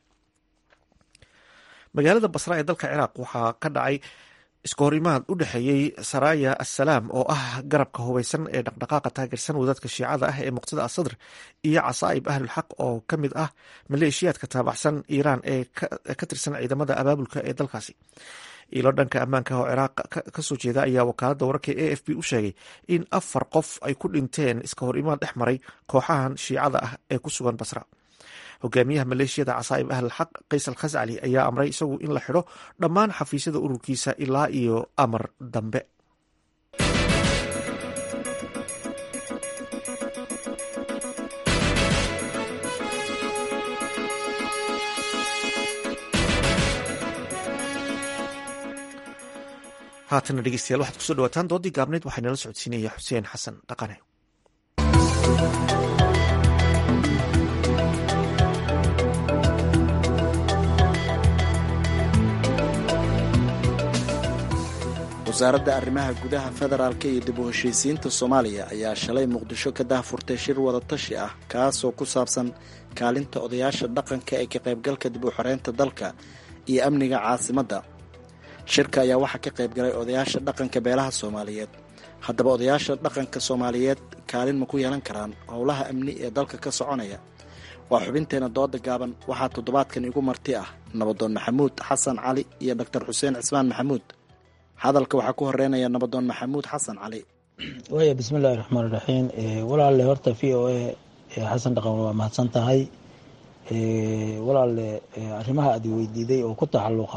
magaalada basra ee dalka ciraaq waxaa ka dhacay iska horimaad u dhexeeyey saraya assalaam oo ah garabka hubeysan ee dhaqdhaqaaqa taageersan wadaadka shiicada ah ee muqtada asadr iyo casaa'ib ahlulxaq oo ka mid ah maleeshiyaadka taabacsan iiraan ee ka tirsan ciidamada abaabulka ee dalkaasi ilo dhanka ammaanka oo ciraaq kasoo jeeda ayaa wakaaladda wararka e f b u sheegay in afar qof ay ku dhinteen iska hor imaad dhex maray kooxahan shiicada ah ee ku sugan basra hogaamiyaha maleeshiyada casaa'ib ahl xaq kaysal khascali ayaa amray isagu in la xidho dhammaan xafiisyada ururkiisa ilaa iyo amar dambe haatana dhegeystayaal waxaad kusoo dhawaataan doodii gaabneyd waxaa inala socodsiinaya xuseen xasan dhaqane wasaaradda arrimaha gudaha federaalka iyo dib u heshiisiinta soomaaliya ayaa shalay muqdisho ka dahfurtay shir wadatashi ah kaasoo ku saabsan kaalinta odayaasha dhaqanka ee ka qaybgalka dib u xoreynta dalka iyo amniga caasimadda shirka ayaa waxaa ka qayb galay odayaasha dhaqanka beelaha soomaaliyeed haddaba odayaasha dhaqanka soomaaliyeed kaalin ma ku yeelan karaan howlaha amni ee dalka ka soconaya waa xubinteena dooda gaaban waxaa toddobaadkan igu marti ah nabadoon maxamuud xasan cali iyo doctor xuseen cismaan maxamuud hadalka waxaa ku horeynaya nabadoon maxamuud xasan cali waaya bismillahi raxmaan iraxiim walaalle horta v o a xasan dhaqan waa mahadsan tahay walaalle arrimaha aad weydiiday oo ku tacaluqa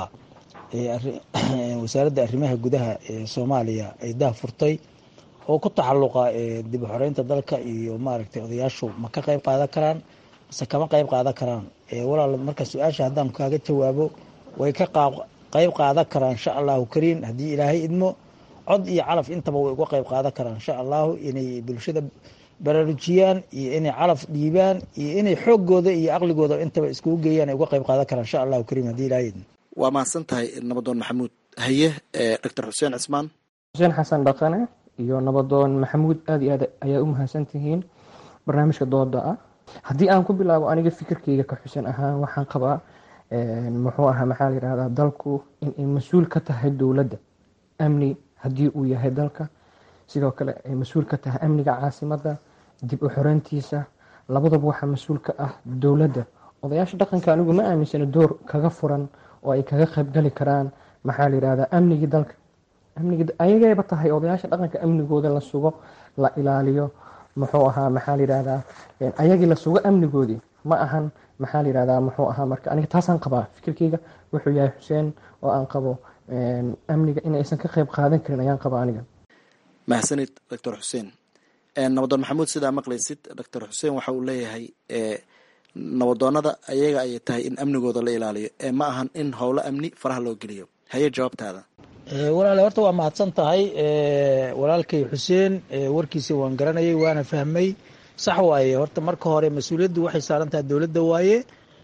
wasaaradda arrimaha gudaha ee soomaaliya ay dah furtay oo ku tacaluqa dib u xoreynta dalka iyo maaragtay odayaashu ma ka qayb qaadan karaan mase kama qayb qaadan karaan walaal marka su-aasha haddaan kaaga jawaabo way ka qayb qaadan karaan insha allahu kariim haddii ilaahay idmo cod iyo calaf intaba way uga qayb qaadan karaan insha allahu inay bulshada baraarujiyaan iyo inay calaf dhiibaan iyo inay xoogooda iyo aqligooda intaba iskugu geeyaan ay uga qayb qaadan karaan insha allahu kariim haddii ilaahay idmo waa mahadsan tahay nabadoon maxamuud haye doctor xuseen cismaan xuseen xasan dhaqane iyo nabadoon maxamuud aada iyo aad ayaa u mahadsan tihiin barnaamijka dooda ah haddii aan ku bilaabo aniga fikirkeyga ka xuseen ahaan waxaan qabaa muxuu ahaa maxaa la yihahdaa dalku inay mas-uul ka tahay dowladda amni haddii uu yahay dalka sidoo kale ay mas-uul ka tahay amniga caasimadda dib u xoreyntiisa labadaba waxaa mas-uul ka ah dowladda odayaasha dhaqanka anigu ma aaminsana door kaga furan oo ay kaga qayb gali karaan maxaa la yihahdaa amnigii dalka amnigi ayagayba tahay odayaasha dhaqanka amnigooda la sugo la ilaaliyo muxuu ahaa maxaa la yihahdaa ayagii la sugo amnigoodii ma ahan maxaa la yihahdaa muxuu ahaa marka aniga taasaan qabaa fikirkeyga wuxuu yahay xuseen oo aan qabo amniga in aysan ka qayb qaadan karin ayaan qabaa aniga mahadsanid doctor xuseen nabadoon maxamuud sidaa maqlaysid doctor xuseen waxa uu leeyahay nabadoonada ayaga ayay tahay in amnigooda la ilaaliyo ee ma ahan in howlo amni faraha loo geliyo haye jawaabtaada walaale horta waa mahadsan tahay walaalkay xuseen warkiisa waan garanayay waana fahmay sax waaye horta marka hore mas-uuliyaddu waxay saaran tahay dowladda waaye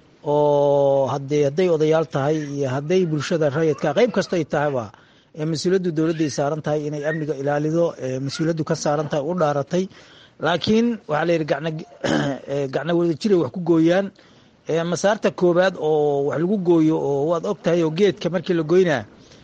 oo hadee hadday odayaal tahay iyo hadday bulshada rayidka qayb kasta ay tahayba mas-uuliyaddu dowladday saaran tahay inay amniga ilaalido mas-uuliyaddu ka saaran tahay u dhaaratay laakiin waxaa layidhi gacna gacna wada jiray wax ku gooyaan masaarta koobaad oo wax lagu gooyo oo waad og tahay oo geedka markii la goynaa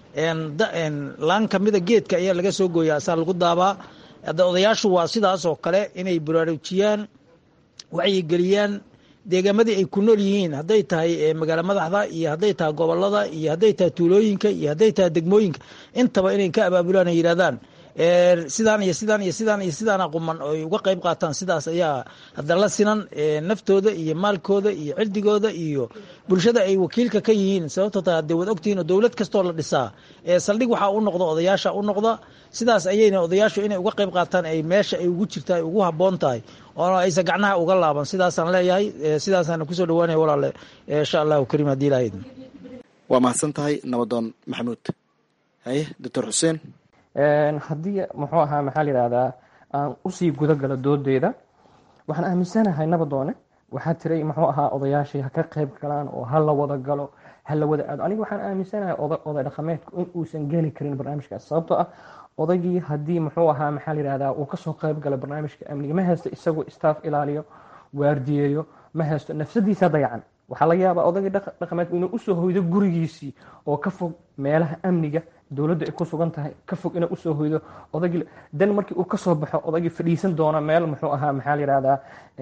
laan kamida geedka ayaa laga soo gooya asaa lagu daabaa hadda odayaashu waa sidaas oo kale inay baraarujiyaan wacyigeliyaan deegaamadii ay ku nool yihiin hadday tahay magaalo madaxda iyo hadday tahay gobolada iyo hadday tahay tuulooyinka iyo hadday tahay degmooyinka intaba inay ka abaabulaan ay yidhahdaan sidaan iyo sidaan iyo sidaan iyo sidaana quman oy uga qayb qaataan sidaas ayaa hadda la sinan naftooda iyo maalkooda iyo cirdigooda iyo bulshada ay wakiilka ka yihiin sababto ta hadee waad ogtihiin oo dowlad kastoo la dhisaa saldhig waxaa u noqda odayaasha u noqda sidaas ayayna odayaashu inay uga qayb qaataan ay meesha ay ugu jirta ay ugu haboon tahay oo aysa gacnaha uga laaban sidaasaan leeyahay sidaasaana kusoo dhawaanaya walaale insha allahu kariim haddii ilahayd waa mahadsan tahay nabadoon maxamuud haye doctor xuseen haddii muxuu ahaa maxaa la yihahdaa aan usii guda galo doodeyda waxaan aaminsanahay nabadoone waxaa tiray muxuu ahaa odayaashii ha ka qayb galaan oo ha la wada galo ha la wada aado aniga waxaan aaminsanahay oday dhaqameedku in uusan geli karin barnaamijkaas sababtoo ah odaygii haddii muxuu ahaa maxaa la yihahdaa uu kasoo qayb galo barnaamijka amniga ma haysto isagoo staff ilaaliyo waardiyeeyo ma haysto nafsadiisa dayacan waxaa laga yaabaa odaygii dhaqameedku inuu usoo hoydo gurigiisii oo ka fog meelaha amniga dowladdu ay ku sugan tahay ka fog inuu usoo hoydo odaygii dan markii uu kasoo baxo odaygii fadhiisan doona meel muxuu ahaa maxaa la yihahdaa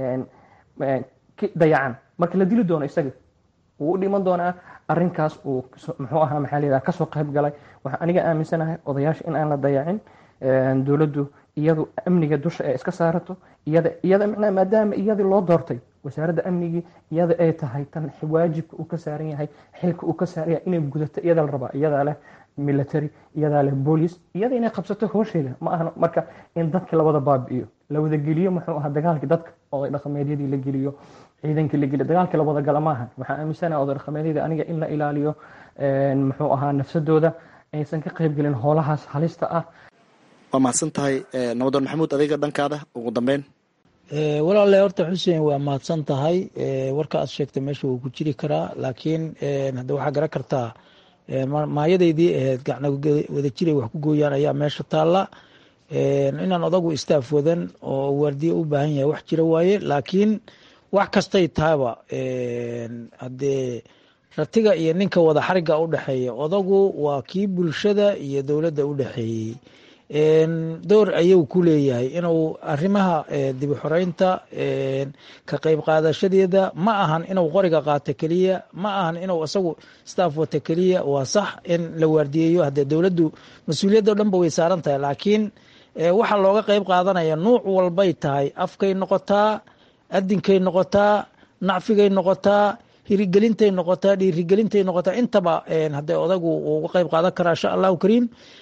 dayacan marka la dili doono isaga wuu u dhiman doonaa arinkaas uu muxuu ahaa maxaa la yihahdaa kasoo qayb galay waxaa aniga aaminsanahay odayaasha in aan la dayacin dowladdu iyadu amniga dusha ee iska saarato iyada iyada micnaha maadaama iyadii loo doortay wasaaradda amnigii iyada ay tahay tan waajibka uu ka saaran yahay xilka uu ka saaran yahay inay gudato iyada la rabaa iyadaa leh military iyadaa leh boolice iyada inay qabsato hoosheeda ma ahan marka in dadki lawada baabi'iyo la wada geliyo muxuu ahaa dagaalkii dadka oday dhaqameedyadii la geliyo ciidankii la geliyo dagaalkii la wada gala maaha waxaan aaminsanaha oday dhaqameedyada aniga in la ilaaliyo muxuu ahaa nafsadooda aysan ka qayb gelin hoolahaas halista ah waa mahadsan tahay nabadoon maxamuud adiga dhankaada ugu dambeyn walaale horta xuseen waa mahadsan tahay warka aad sheegtay meesha wuu ku jiri karaa laakiin hadda waxaa garan kartaa maayadaydii ahayd gacna wada jiray wax ku gooyaan ayaa meesha taalla inaan odagu istaaf wadan oo waardiye u baahan yahay wax jira waaye laakiin wax kastay tahayba haddee ratiga iyo ninka wada xariga u dhexeeya odagu waa kii bulshada iyo dowladda u dhexeeyey door ayuu ku leeyahay inuu arimaha dibi xoreynta ka qayb qaadashadeeda ma ahan inuu qoriga qaato keliya ma ahan inuu isagu staff wata keliya waa sax in la waardiyeeyo haddee dowladdu mas-uuliyadda o dhan ba way saaran tahay laakiin waxa looga qayb qaadanaya nuuc walbay tahay afkay noqotaa adinkay noqotaa nacfigay noqotaa hirigelintay noqotaa dhiirigelintay noqotaa intaba haddee odagu uga qayb qaadan karaa insha allahu kariim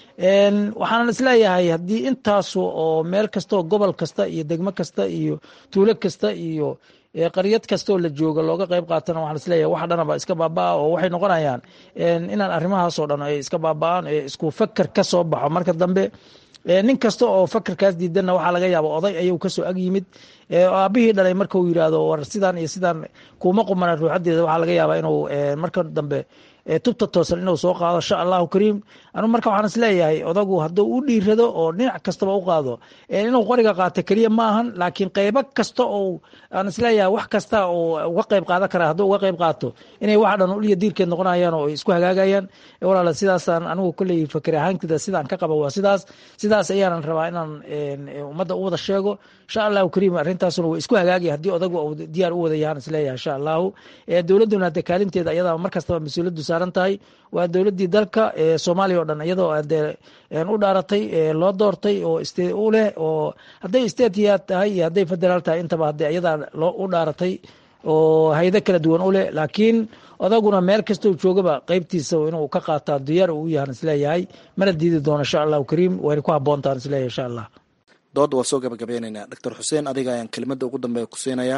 waxaan isleeyahay haddii intaasu oo meel kastaoo gobol kasta iyo degmo kasta iyo tuulo kasta iyo qaryad kastaoo la jooga looga qayb qaatana waxaan isleeyahay wax dhanaba iska baabaa oo waxay noqonayaan inaan arrimahaasoo dhan ay iska baaba'aan isku faker ka soo baxo marka dambe nin kasta oo fakerkaas diidanna waxaa laga yaaba oday ayuu kasoo ag yimid aabihii dhalay marka uu yidhaahdo war sidaan iyo sidaan kuma qumana ruuxadeeda waxaa laga yaabaa inuu marka dambe tubta toosan inuu soo qaado insha allahu kariim anu marka waxaan isleeyahay odagu hadduu u dhiirado oo dhinac kastaba u qaado inuu qoriga qaato keliya ma ahan laakiin qeybo kasta oo aan isleeyahay wax kasta oo uga qayb qaadan kara hadduu uga qayb qaato inay wax dhan uliya diirkeed noqonayaan oo isku hagaagayaan walaala sidaasaan anigu kolley fakir ahaantida sidaan ka qaba waa sidaas sidaas ayaanan rabaa inaan ummadda u wada sheego insha allahu kariim arrintaasuna way isku hagaagaya haddii odagu uu diyaar u wada yahaan isleeyahay insha allahu dowladduna hadde kaalinteeda ayadaa mar kastaba mas-uuliyaddu saaran tahay waa dowladdii dalka soomaaliya oo dhan iyadoo dee u dhaaratay loo doortay oo u leh oo hadday stateya tahay iyo hadday federaal tahay intaba hadde iyadaa loo u dhaaratay oo haydo kala duwan u leh laakiin odaguna meel kastoo joogaba qeybtiisa inuu ka qaataa diyaar uu yahan isleeyahay mana diidi doono insha allahu kariim wayna ku haboontaan isleeyahay insha allah dooda waa soo gabagabeyneynaa doctor xuseen adiga ayaan kelimada ugu dambeeya ku siinayaa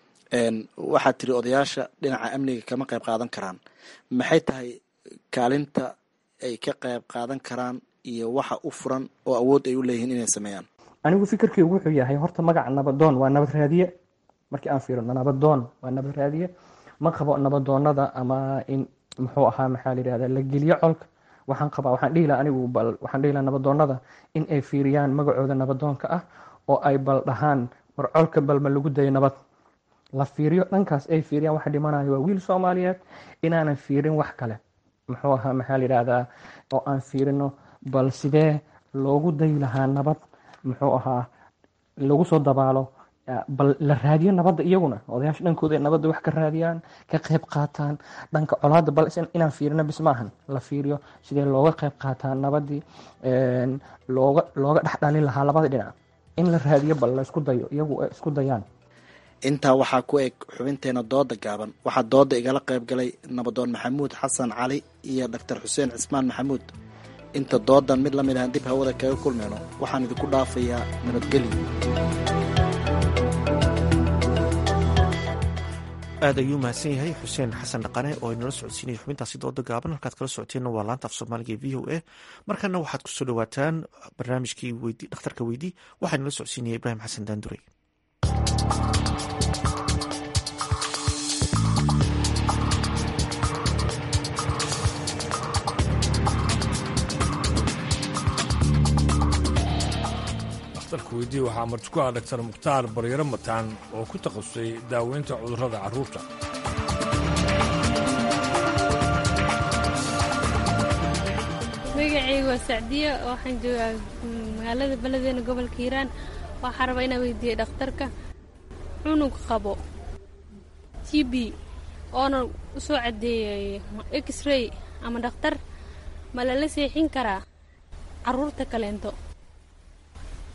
waxaad tiri odayaasha dhinaca amniga kama qayb qaadan karaan maxay tahay kaalinta ay ka qayb qaadan karaan iyo waxa u furan oo awood ay u leeyihiin inay sameeyaan anigu fikirkeygu wuxuu yahay horta magaca nabadoon waa nabad raadiye markii aan fiirino nabadoon waa nabad raadiye ma qabo nabadoonada ama in muxuu ahaa maxaa la yidhahda la geliyo colka waxaan qabaa waxaan dhihi laha anigu bal waxaan dhihi laha nabadoonada in ay fiiriyaan magacooda nabadoonka ah oo ay bal dhahaan war colka balma lagu dayo nabad la fiiriyo dhankaas ay fiiriyaan waxa dhimanayo waa wiil soomaaliyeed inaanan fiirin wax kale muxuu ahaa maxaa la yidhahdaa oo aan fiirino bal sidee loogu dayi lahaa nabad muxuu ahaa lagu soo dabaalo bal la raadiyo nabadda iyaguna odayaasha dhankooda ay nabadda wax ka raadiyaan ka qayb qaataan dhanka colaadda bal inaan fiirino bis maahan la fiiriyo sidee looga qayb qaataa nabaddii looga looga dhexdhalin lahaa labada dhinac in la raadiyo bal la isku dayo iyagu ay isku dayaan intaa waxaa ku eg xubinteena dooda gaaban waxaa dooda igala qayb galay nabadoon maxamuud xasan cali iyo doctor xuseen cismaan maxamuud inta doodan mid lamid ahan dib hawada kaga kulmayno waxaan idinku dhaafayaa nabadgelyo aad ayuu mahadsan yahay xuseen xasan dhaqane oo inala socodsiinaya xubintaasi dooda gaaban halkaad kala socoteenna waa laanta af soomaaliga e v o a markana waxaad kusoo dhawaataan barnaamijkii dhakhtarka weydii waxaa inala socodsiinaya ibraahim xasan daandurey dhakhtarka weydii waxaa marti ku ah dhaktar mukhtaar baryaro mataan oo ku takhasusay daaweynta cudurrada carruurta magacayga waa sacdiya waxaan joogaa magaalada beledeena gobolka hiiraan waxaa rabaa inaan weydiiyey dhakhtarka cunug qabo t b oona u soo caddeeyay x-ray ama dhakhtar ma lala seexin karaa carruurta kaleento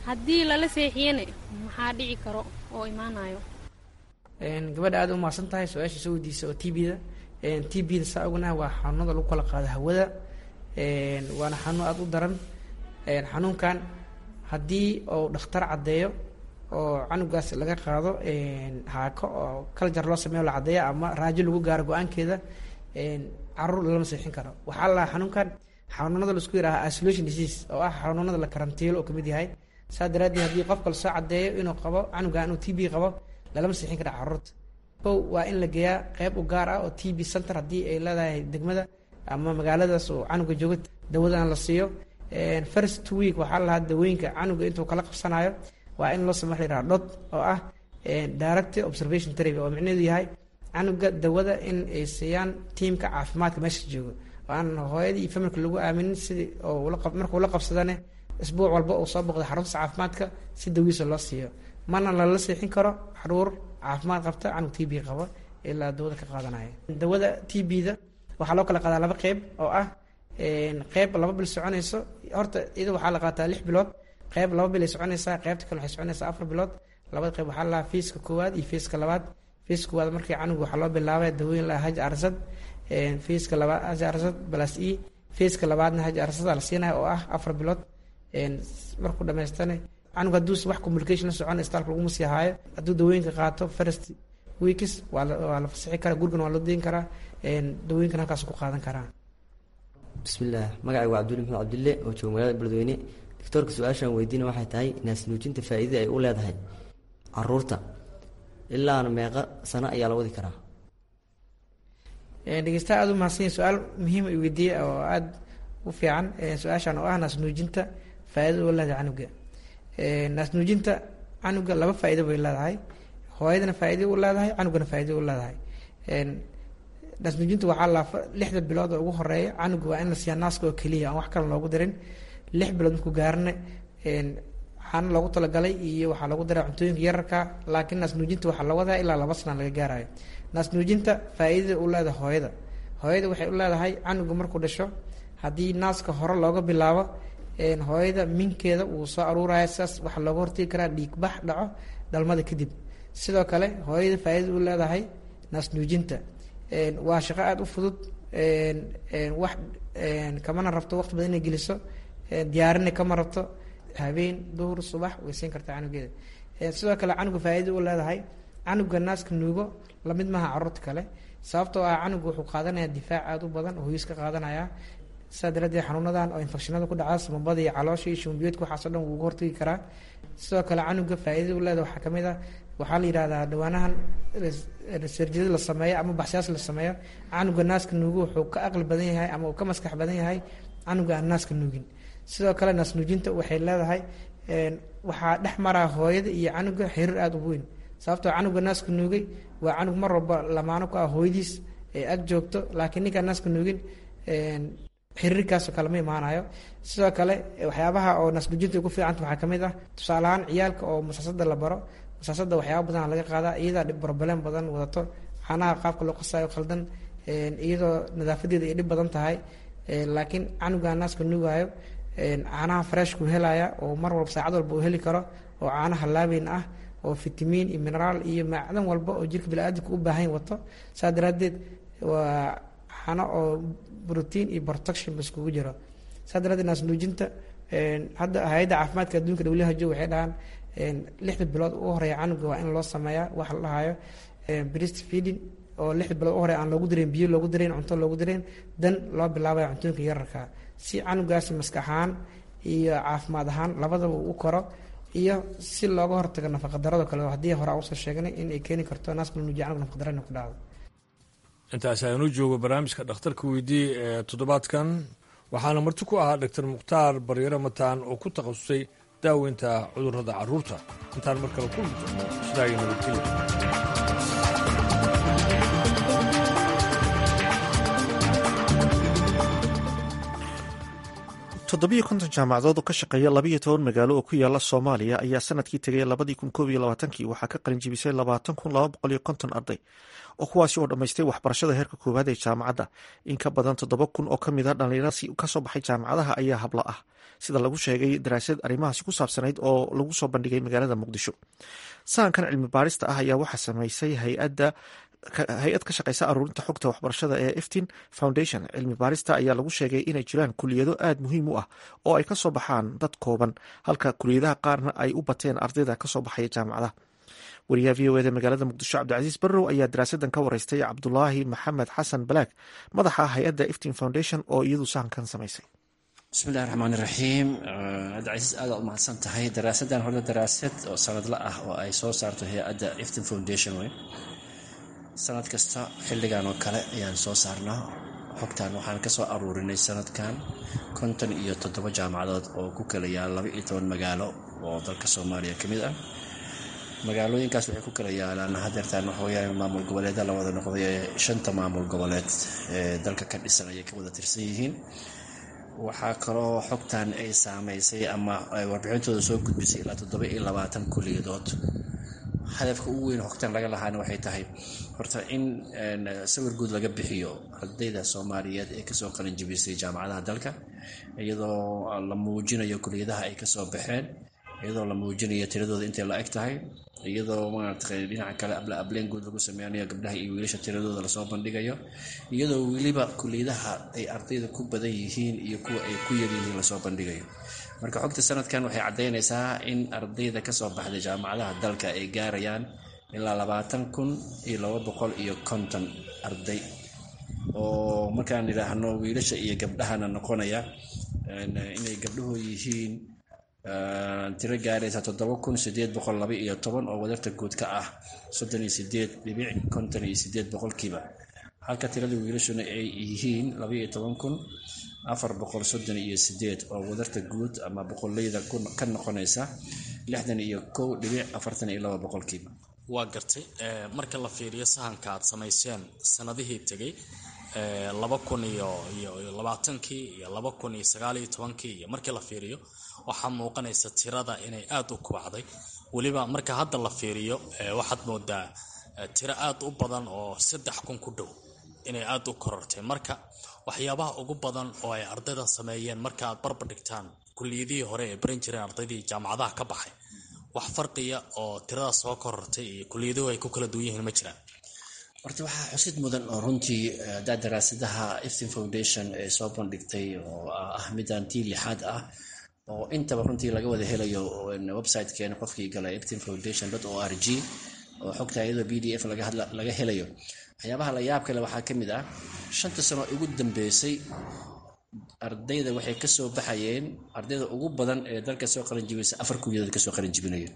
haddii lala seexiyana maxaa dhici karo oo imaanayo gabadha aad u mahadsan tahay su-aasha soo weydiisa oo t b-da t b-da saa ognaha waa xanuunada lagu kala qaado hawada waana xanuun aada u daran xanuunkan haddii uu dhakhtar caddeeyo oo canugaas laga qaado haako oo kaljar loo sameeyo la caddeeya ama raajo lagu gaaro go-aankeeda caruur lama seexin karo waxaa la lahaa xanuunkan xanuunada laisku yidhaha isolation disease oo ah xanuunada la karantiilo oo kamid yahay saa daraaddeed haddii qofka lasoo caddeeyo inuu qabo canugan inuu t b qabo lalama seexin kara caruurta kow waa in la geeyaa qeyb u gaar ah oo t b center haddii ay leedahay degmada ama magaaladaas oo canuga jooga dawadan la siiyo first two week waxaa la lahaa dawooyinka canuga intuu kala qabsanayo waa in loo samey lahaa dhod oo ah direct observation therapy oo micnaheedu yahay canuga dawada in ay siiyaan tiimka caafimaadka meesha joogo oo aan hooyadii iyo familka lagu aaminin sidii oo markuu la qabsadane isbuuc walba uu soo boqdo xarunta caafimaadka si dawiisa loo siiyo mana lala seexin karo xaruur caafimaad qabta canug t b qabo ilaa dawada ka qaadanaya dawada t b-da waxaa loo kala qaadaa laba qeyb oo ah qeyb laba bil soconayso horta iyada waxaa la qaataa lix bilood qeyb laba bil ay soconaysaa qeybta kale waxay soconaysaa afar bilood labada qeyb waxaa lahaa fiiska koowaad iyo fiiska labaad fiiska koowaad markii canuga waxaa loo bilaabay dawooyin laha haj arsad fiiska labaad haj arsad balas e fiiska labaadna haj arsada la siinaya oo ah afar bilood markuu dhamaystane canuga hadduu wax communication la socon istaalka laguma sii haayo hadduu dawooyinka qaato first weeks waa la waa la fasixi karaa gurigan waa loo deyn karaa dawooyinkan halkaas ku qaadan karaa bismillaah magacayga waa cabduli maxmed cabdille oo jooga magaalada beledweyne doctoorka su-aashaan weydiina waxay tahay naasnuujinta faa-iidada ay u leedahay caruurta ilaana meeqa sano ayaa la wadi karaa dhegeystaha aada u mahadsan yahay su-aal muhiim ay weydiiyey oo aada u fiican su-aashan oo ah naasnuujinta faa-idada u leedahay canuga naasnuujinta canuga laba faa-ido bay leedahay hooyadana faa-ido u leedahay canugana faa-ido u leedahay naasnuujinta waxaa la lixda bilood oo ugu horeeya canuga waa in la siiyaa naaska oo keliya aan wax kale loogu dirin lix bilood markuu gaarana waxaana loogu talagalay iyo waxaa lagu daraa cuntooyinka yararka laakiin naasnuujinta waxaa la wadaa ilaa laba sana laga gaarayo naasnuujinta faa-iidada u leedahay hooyada hooyada waxay u leedahay canuga markuu dhasho haddii naaska hore looga bilaabo hooyada minkeeda wuu soo aruuraya sidaas waxaa looga hortegi karaa dhiigbax dhaco dhalmada kadib sidoo kale hooyada faa-iidada u leedahay naasnuujinta waa shaqo aada u fudud wax kamana rabto waqti badan inay geliso diyaarina kama rabto habeen duhur subax way siin kartaa canugeeda sidoo kale canuga faa-iida u leedahay canuga naaska nuugo lamid maaha caruurta kale sababtoo ah canuga wuxuu qaadanaya difaac aada u badan oo hoyis ka qaadanaya sidaa daraaddeed xanuunadan oo infekshinada ku dhaca samabada iyo caloosha iyo shumbiyoodka waxaaso dhan wuu uga hortagi karaa sidoo kale canuga faa-iidada u leedahay waxaa kamid ah waxaa la yidhahdaa dhawaanahan sarjada la sameeyo ama baxsiyaas la sameeyo canuga naaska nuugo wuxuu ka aqli badan yahay ama uu ka maskax badan yahay canuga aan naaska nuugin sidoo kale naas nuujinta waxay leedahay waxaa dhex maraa hooyada iyo canuga xiriir aada u weyn sababtoo canuga naaska nuugay waa canug mar walba lamaano ku ah hooyadiis ee ag joogto laakiin ninkaan naaska nuugin xiriirkaasoo kale ma imaanayo sidoo kale waxyaabaha oo naas nuujinta ugu fiicanta waxaa kamid ah tusaale ahaan ciyaalka oo masaasada la baro masaasada waxyaaba badan laga qaadaa iyadaa dhib broblem badan wadato caanaha qaabka loo qasayo khaldan iyadoo nadaafadeeda ay dhib badan tahay laakiin canuga naaska nuugaayo caanaha freshku helaya oo mar walba saacad walba uu heli karo oo caanaha laabeyn ah oo fitamiin iyo mineraal iyo macdan walba oo jirka bini-aadamka u baahan wato saa daraadeed waa caano oo brotein iyo protection ba iskugu jiro saa daraadeed naas nuujinta hadda hay-adda caafimaadka adduunka wlihajo waxay dhahaan lixda bilood ugu horeeya canuga waa in loo sameeyaa waxa la dhahayo breast feeding oo lixda bilood u horeya aan loogu dareyn biyo loogu dareyn cunto loogu dareyn dan loo bilaabaya cuntooyinka yararka si canugaasi maskax ahaan iyo caafimaad ahaan labadaba u koro iyo si looga hortago nafaqadarado kale haddii hore aan usoo sheegnay in ay keeni karto naaska nuujiya canug nafaqadara inay ku dhacdo intaas aynu joogo barnaamijka dhakhtarka weydiiye ee toddobaadkan waxaana marti ku ahaa doctor mukhtaar baryaro mataan oo ku takhasusay daaweynta cudurrada carruurta intaan mar kale ku mito sidaa iyo nabadgelya toddobiyo konton jaamacadood oo ka shaqeeya labayo toban magaalo oo ku yaala soomaaliya ayaa sanadkii tegay labadii kun koob iyo labaatankii waxaa ka qalinjibisay labaatan kun laba boqol iyo konton arday oo kuwaasi oo dhammaystay waxbarashada heerka koowaad ee jaamacadda in ka badan toddoba kun oo ka mid a dhallinyarasi kasoo baxay jaamacadaha ayaa hablo ah sida lagu sheegay daraasad arrimahaasi ku saabsanayd oo lagu soo bandhigay magaalada muqdisho sahankan cilmi baarista ah ayaa waxaa samaysay hay-adda hay-ad ka shaqeysa aruurinta xogta waxbarashada ee eftin foundation cilmi baarista ayaa lagu sheegay inay jiraan kuliyado aada muhiim u ah oo ay kasoo baxaan dad kooban halka kuliyadaha qaarna ay u bateen ardayda kasoo baxaya jaamacadaha wariyaha v o eda magaalada muqdisho cabdicasiis barrow ayaa daraasadan ka wareystay cabdulaahi maxamed xasan balaag madaxa hay-adda eftin foundation oo iyadu sahankan samaysay bismillahi raxmaan iraxiim cabdicasiis aada u mahadsan tahay daraasadan horta daraasad oo sanadla ah oo ay soo saarto hay-adda eftin foundation wey sanad kasta xilligan oo kale ayaan soo saarnaa xogtan waxaan kasoo aruurinay sanadkan konton iyo toddoba jaamacadood oo ku kala yaala laba iyo toban magaalo oo dalka soomaaliya ka mid ah magaalooyinkaas waxay ku kala yaalaan hadeertaan waxaweyaan maamul goboleeda la wada noqday ee shanta maamul goboleed ee dalka ka dhisan ayay ka wada tirsan yihiin waxaa kaloo xogtan ay saameysay ama warbixintooda soo gudbisay ilaa toddoba iyo labaatan kuliyadood hadafka ugu weyn xogtan laga lahaana waxay tahay horta in sawir guud laga bixiyo ardayda soomaaliyeed ee kasoo qalinjibisay jaamacadaha dalka iyadoo la muujinayo kuliyadaha ay kasoo baxeen iyadoo la muujinayo tiradooda intay la eg tahay iyadoo maarata dhinaca kale abla ableen guud lagu sameynayo gabdhaha iyo wiilasha tiradooda lasoo bandhigayo iyadoo weliba kuliyadaha ay ardayda ku badan yihiin iyo kuwa ay ku yaryihiin lasoo bandhigayo marka xogta sanadkan waxay caddaynaysaa in ardayda kasoo baxday jaamacadaha dalka ay gaarayaan ilaa labaatan kun iyo laba boqol iyo konton arday oo markaan idhaahno wiilasha iyo gabdhahana noqonaya inay gabdhuhu yihiin tiro gaaraysa toddoba kun sideed boqol laba iyo toban oo wadarta guud ka ah soddon iyo sideed dhibic konton iyo sideed boqolkiiba halka tirada wiilashuna ay yihiin laba iyo toban kun afar boqol soddon iyo sideed oo wadarta guud ama boqoleyda ka noqonaysa lixdan iyo kow dhibic afartan iyo laba boqolkiiba waa gartay marka la fiiriyo sahanka aad samayseen sanadihii tegay laba kun iyo iyo labaatankii iyo laba kun iyo sagaaliyo tobankii iyo markii la fiiriyo waxaa muuqanaysa tirada inay aada u kubacday weliba marka hadda la fiiriyo waxaad moodaa tiro aada u badan oo saddex kun ku dhow inay aada u korortay marka waxyaabaha ugu badan oo ay ardayda sameeyeen marka aad barbar dhigtaan kuliyadihii hore ee baran jireen ardaydii jaamacadaha ka baxay wax farqiya oo tirada soo korortay iyo kuliyaduhu ay ku kala duwan yihiin ma jiraan horta waxaa xusid mudan oo runtii haddaa daraasadaha eftin foundation ee soo bandhigtay oo ah midaan tii lixaad ah oo intaba runtii laga wada helayo websitekeena qofkii gala eftin foundation o r g oo xogta iyadoo b d f laga helayo waxyaabaha la yaab kale waxaa ka mid ah shanta sano ugu dambeysay ardayda waxay kasoo baxayeen ardayda ugu badan ee dalka soo qalinjibinaysa afar kuliyadood kasoo qalinjibinayeen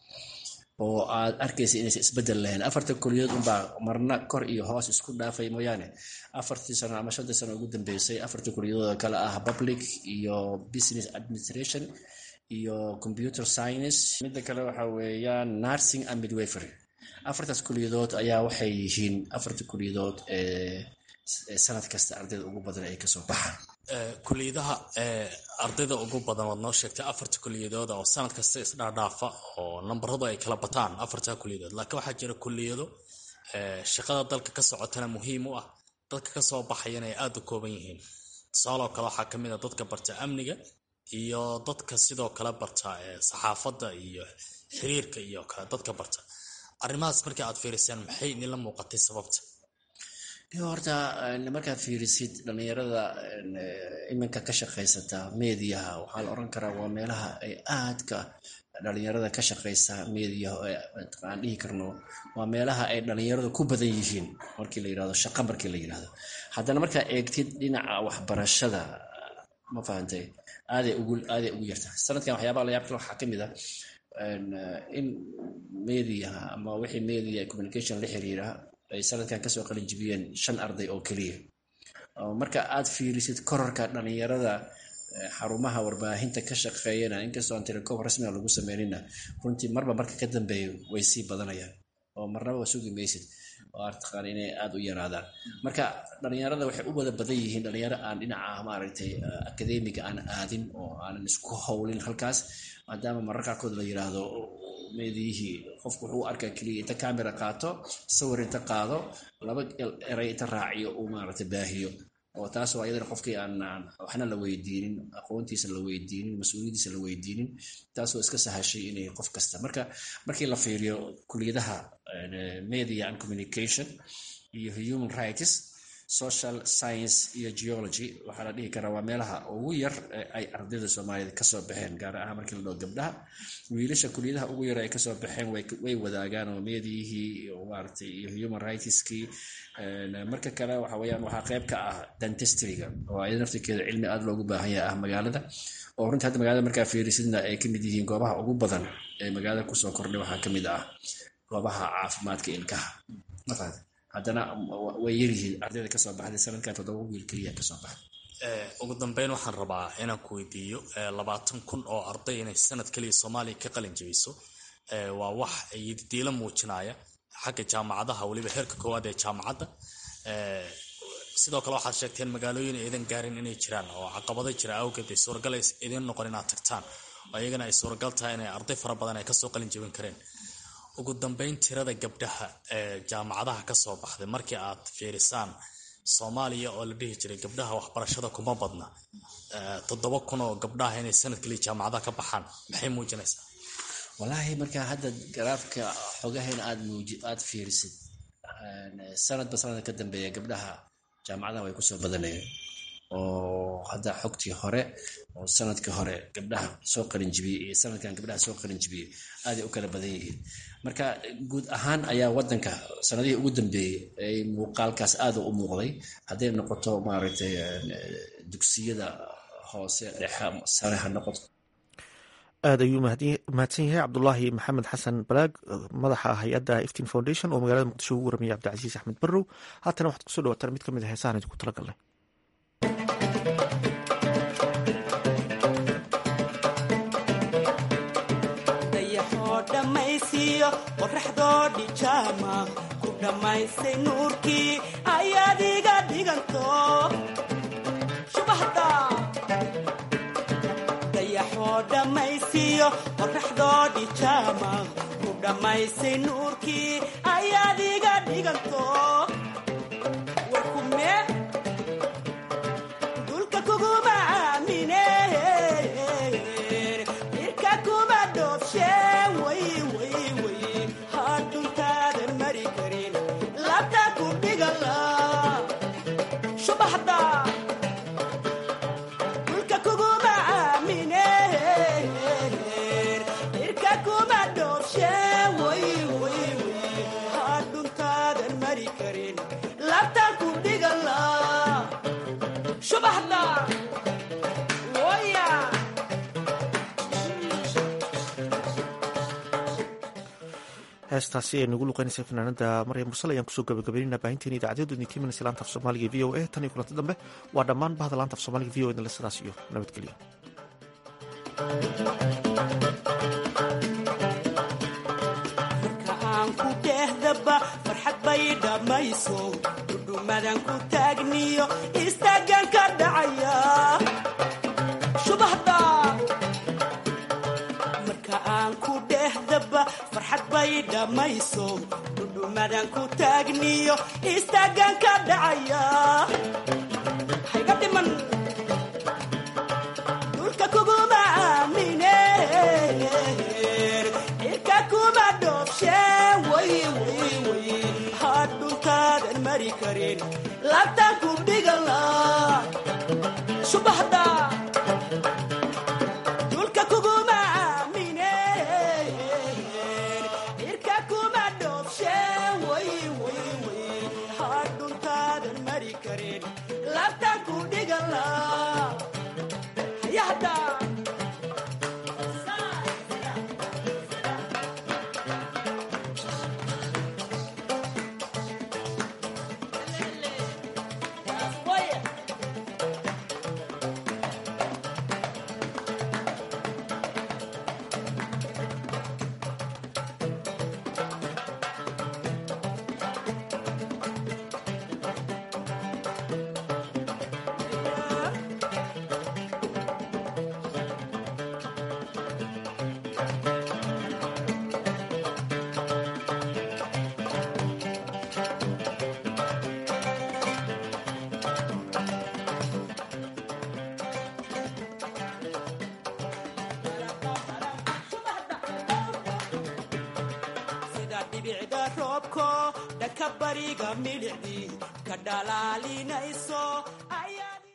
oo aad arkaysa inaysa isbedel lahayn afarta kuliyadood unbaa marna kor iyo hoos isku dhaafay mooyaane afartii sano ama shantii sano ugu dambeysay afarta kuliyadood kale ah public iyo business administration iyo computer science midda kale waxa weeyaan nursing and midwafery afartaas kuliyadood ayaa waxay yihiin afarta kuliyadood ee sanad kasta ardayda ugu badan ay kasoo baxaan kuliyadaha ardayda ugu badan waad noo sheegtay afarta kuliyadooda oo sanad kasta isdhaadhaafa oo nambaradu ay kala bataan afarta kuliyadood laakiin waxaa jira kuliyado shaqada dalka ka socotana muhiim u ah dadka kasoo baxayana ay aada u kooban yihiin tusaaloo kale waxaa kamid a dadka barta amniga iyo dadka sidoo kale barta saxaafadda iyo xiriirka iyo kale dadka barta arrimahaas markii aad fiiriseen maxay idinla muuqatay sababta horta markaad fiirisid dhallinyarada iminka ka shaqaysata mediyaha waxaa la oran karaa waa meelaha ay aadka dhalinyarada ka shaqaysa mediyaha aan dhihi karno waa meelaha ay dhalinyarada ku badan yihiin markii la yirahdo shaqa markii la yirahdo haddana markaa eegtid dhinaca waxbarashada ma fahantay aaday ugu aaday ugu yarta sanadkan waxyaabaha la yaabka waxaa kamid ah in mediyaha ama wixii media communication la xiriira ay sanadkan kasoo qalin jibiyeen shan arday oo keliya marka aad fiirisid korarka dhalinyarada xarumaha warbaahinta ka shaqeeyana inkastoo aan telecoom rasmiga lagu sameynina runtii marba marka ka dambeeyo way sii badanayaan oo marnaba sugi maysid oo artaqaan inay aada u yaraadaan marka dhalinyarada waxay u wada badan yihiin dhalinyaro aan dhinaca maaragtay akademiga aan aadin oo aanan isku howlin halkaas maadaama mararka qaarkood la yiraahdo meediyihii qofku wuxuu u arkaa keliya inta camera qaato sawir inta qaado laba eray inta raaciyo uu maaragtay baahiyo oo taas waa iyadana qofkii aan waxna la weydiinin aqoontiisa la weydiinin mas-uuliyadiisa la weydiinin taasoo iska sahashay inay qof kasta marka markii la fiiriyo kuliyadaha media and communication iyo human rights social science iyo geology waxaa la dhihi karaa waa meelaha ugu yar ay ardayda soomaaliyed kasoo baxeen gaar ahaan markii la dhao gabdhaha wiilasha kuliyadaha ugu yar ay kasoo baxeen way wadaagaan oo meediyihii maaragtay iyo human rightskii marka kale waxa weyaan waxaa qayb ka ah dentistryga oo ayada naftirkeeda cilmi aada loogu baahan yahay ah magaalada oo runtii hadda magaalada markaa fiirisidna ay kamid yihiin goobaha ugu badan ee magaalada kusoo kordhay waxaa kamid ah goobaha caafimaadka ilkaha haddana way yaryihiin ardayda kasoo baxday sanadkan toddoba wiil keliya kasoo baxday ugu dambeyn waxaan rabaa inaan ku weydiiyo labaatan kun oo arday inay sanad keliya soomaaliya ka qalin jabiso waa wax diilo muujinaya xagga jaamacadaha weliba heerka koowaad ee jaamacadda sidoo kale waxaad sheegteen magaalooyin aydan gaarin inay jiraan oo caqabado jira awgeed ay suuragal idin noqon inaad tagtaan oo iyagana ay suuragal tahay inay arday fara badan ay kasoo qalin jabin kareen ugu dambeyn tirada gabdhaha ee jaamacadaha kasoo baxday markii aad fiirisaan soomaaliya oo la dhihi jiray gabdhaha waxbarashada kuma badna toddoba kun oo gabdhaha inay sanad kaliya jaamacadaha ka baxaan maxay muujinaysaa walaahi marka hadda garaafka xogahayn aad muuji aad fiirisid sanadba sanadka ka dambeeya gabdhaha jaamacadaha way kusoo badanayeen oo hadda xogtii hore oo sanadkii hore gabdhaha soo qalinjibiyey iyo sanadkan gabdhaha soo qalinjibiyey aaday u kala badan yihiin marka guud ahaan ayaa wadanka sanadihii ugu dambeeyey ay muuqaalkaas aada u muuqday hadday noqoto maaragtay dugsiyada hoose dhexe sare ha noqoto aad ayuu mahadsan yahay cabdulaahi maxamed xasan balaag madaxa hay-adda iftin foundation oo magaalada muqdisho ugu waramiya cabdicasiis axmed barrow haatana waxaad kusoo dhawaataan mid ka mid a heesahan idinku talagalnay dayaxoo dhammaysiiyo qoraxdoo dhijaama ku dhammaysay nuurkii ayaad iga dhiganto shubahda dayaxoo dhammaysiiyo qoraxdoo dhijaama ku dhammaysay nuurkii ayaad iga dhiganto warkume dulka kuguma aamine irka kuma dhoobshe way way way hadhuntaada mari karin labta ku dhigala subaxda dulka kuguma aamine irka kuma dhoobshe way way way hadhuntaadan mari karin labta ku dhigala subaxda waya heestaasi ay nagu luqeynaysa fanaanada maryam mursal ayaan kusoo gabagabeynayna baahinteena idaacadyadu idinka imanaysa laanta af soomaaliga v o a tan iyo kulanti dambe waa dhammaan bahda laanta af soomaaliga v o edinle sidaas iyo nabadgelyo marka aan ku dhehdaba farxad bay dhammayso dhudhumadan ku taagniyo istaagan ka dhacaya shubahda marka aan ku dhehdaba farxad bay dhammayso dhudhumadan ku taagniyo istaagan ka dhacaya hayga dhiman dhulka kuguma aamine irka kuma dhoobshe way way way hadhuntaadan mari karin labtan ku dhigala subaxda dhulka kuguma aamine irka kuma dhoobshe way way way hadhuntaadan mari karin labtan ku dhigala hayahda sida dhibicda roobko dhaka bariga milicdii ka dhalaalinayso ayaad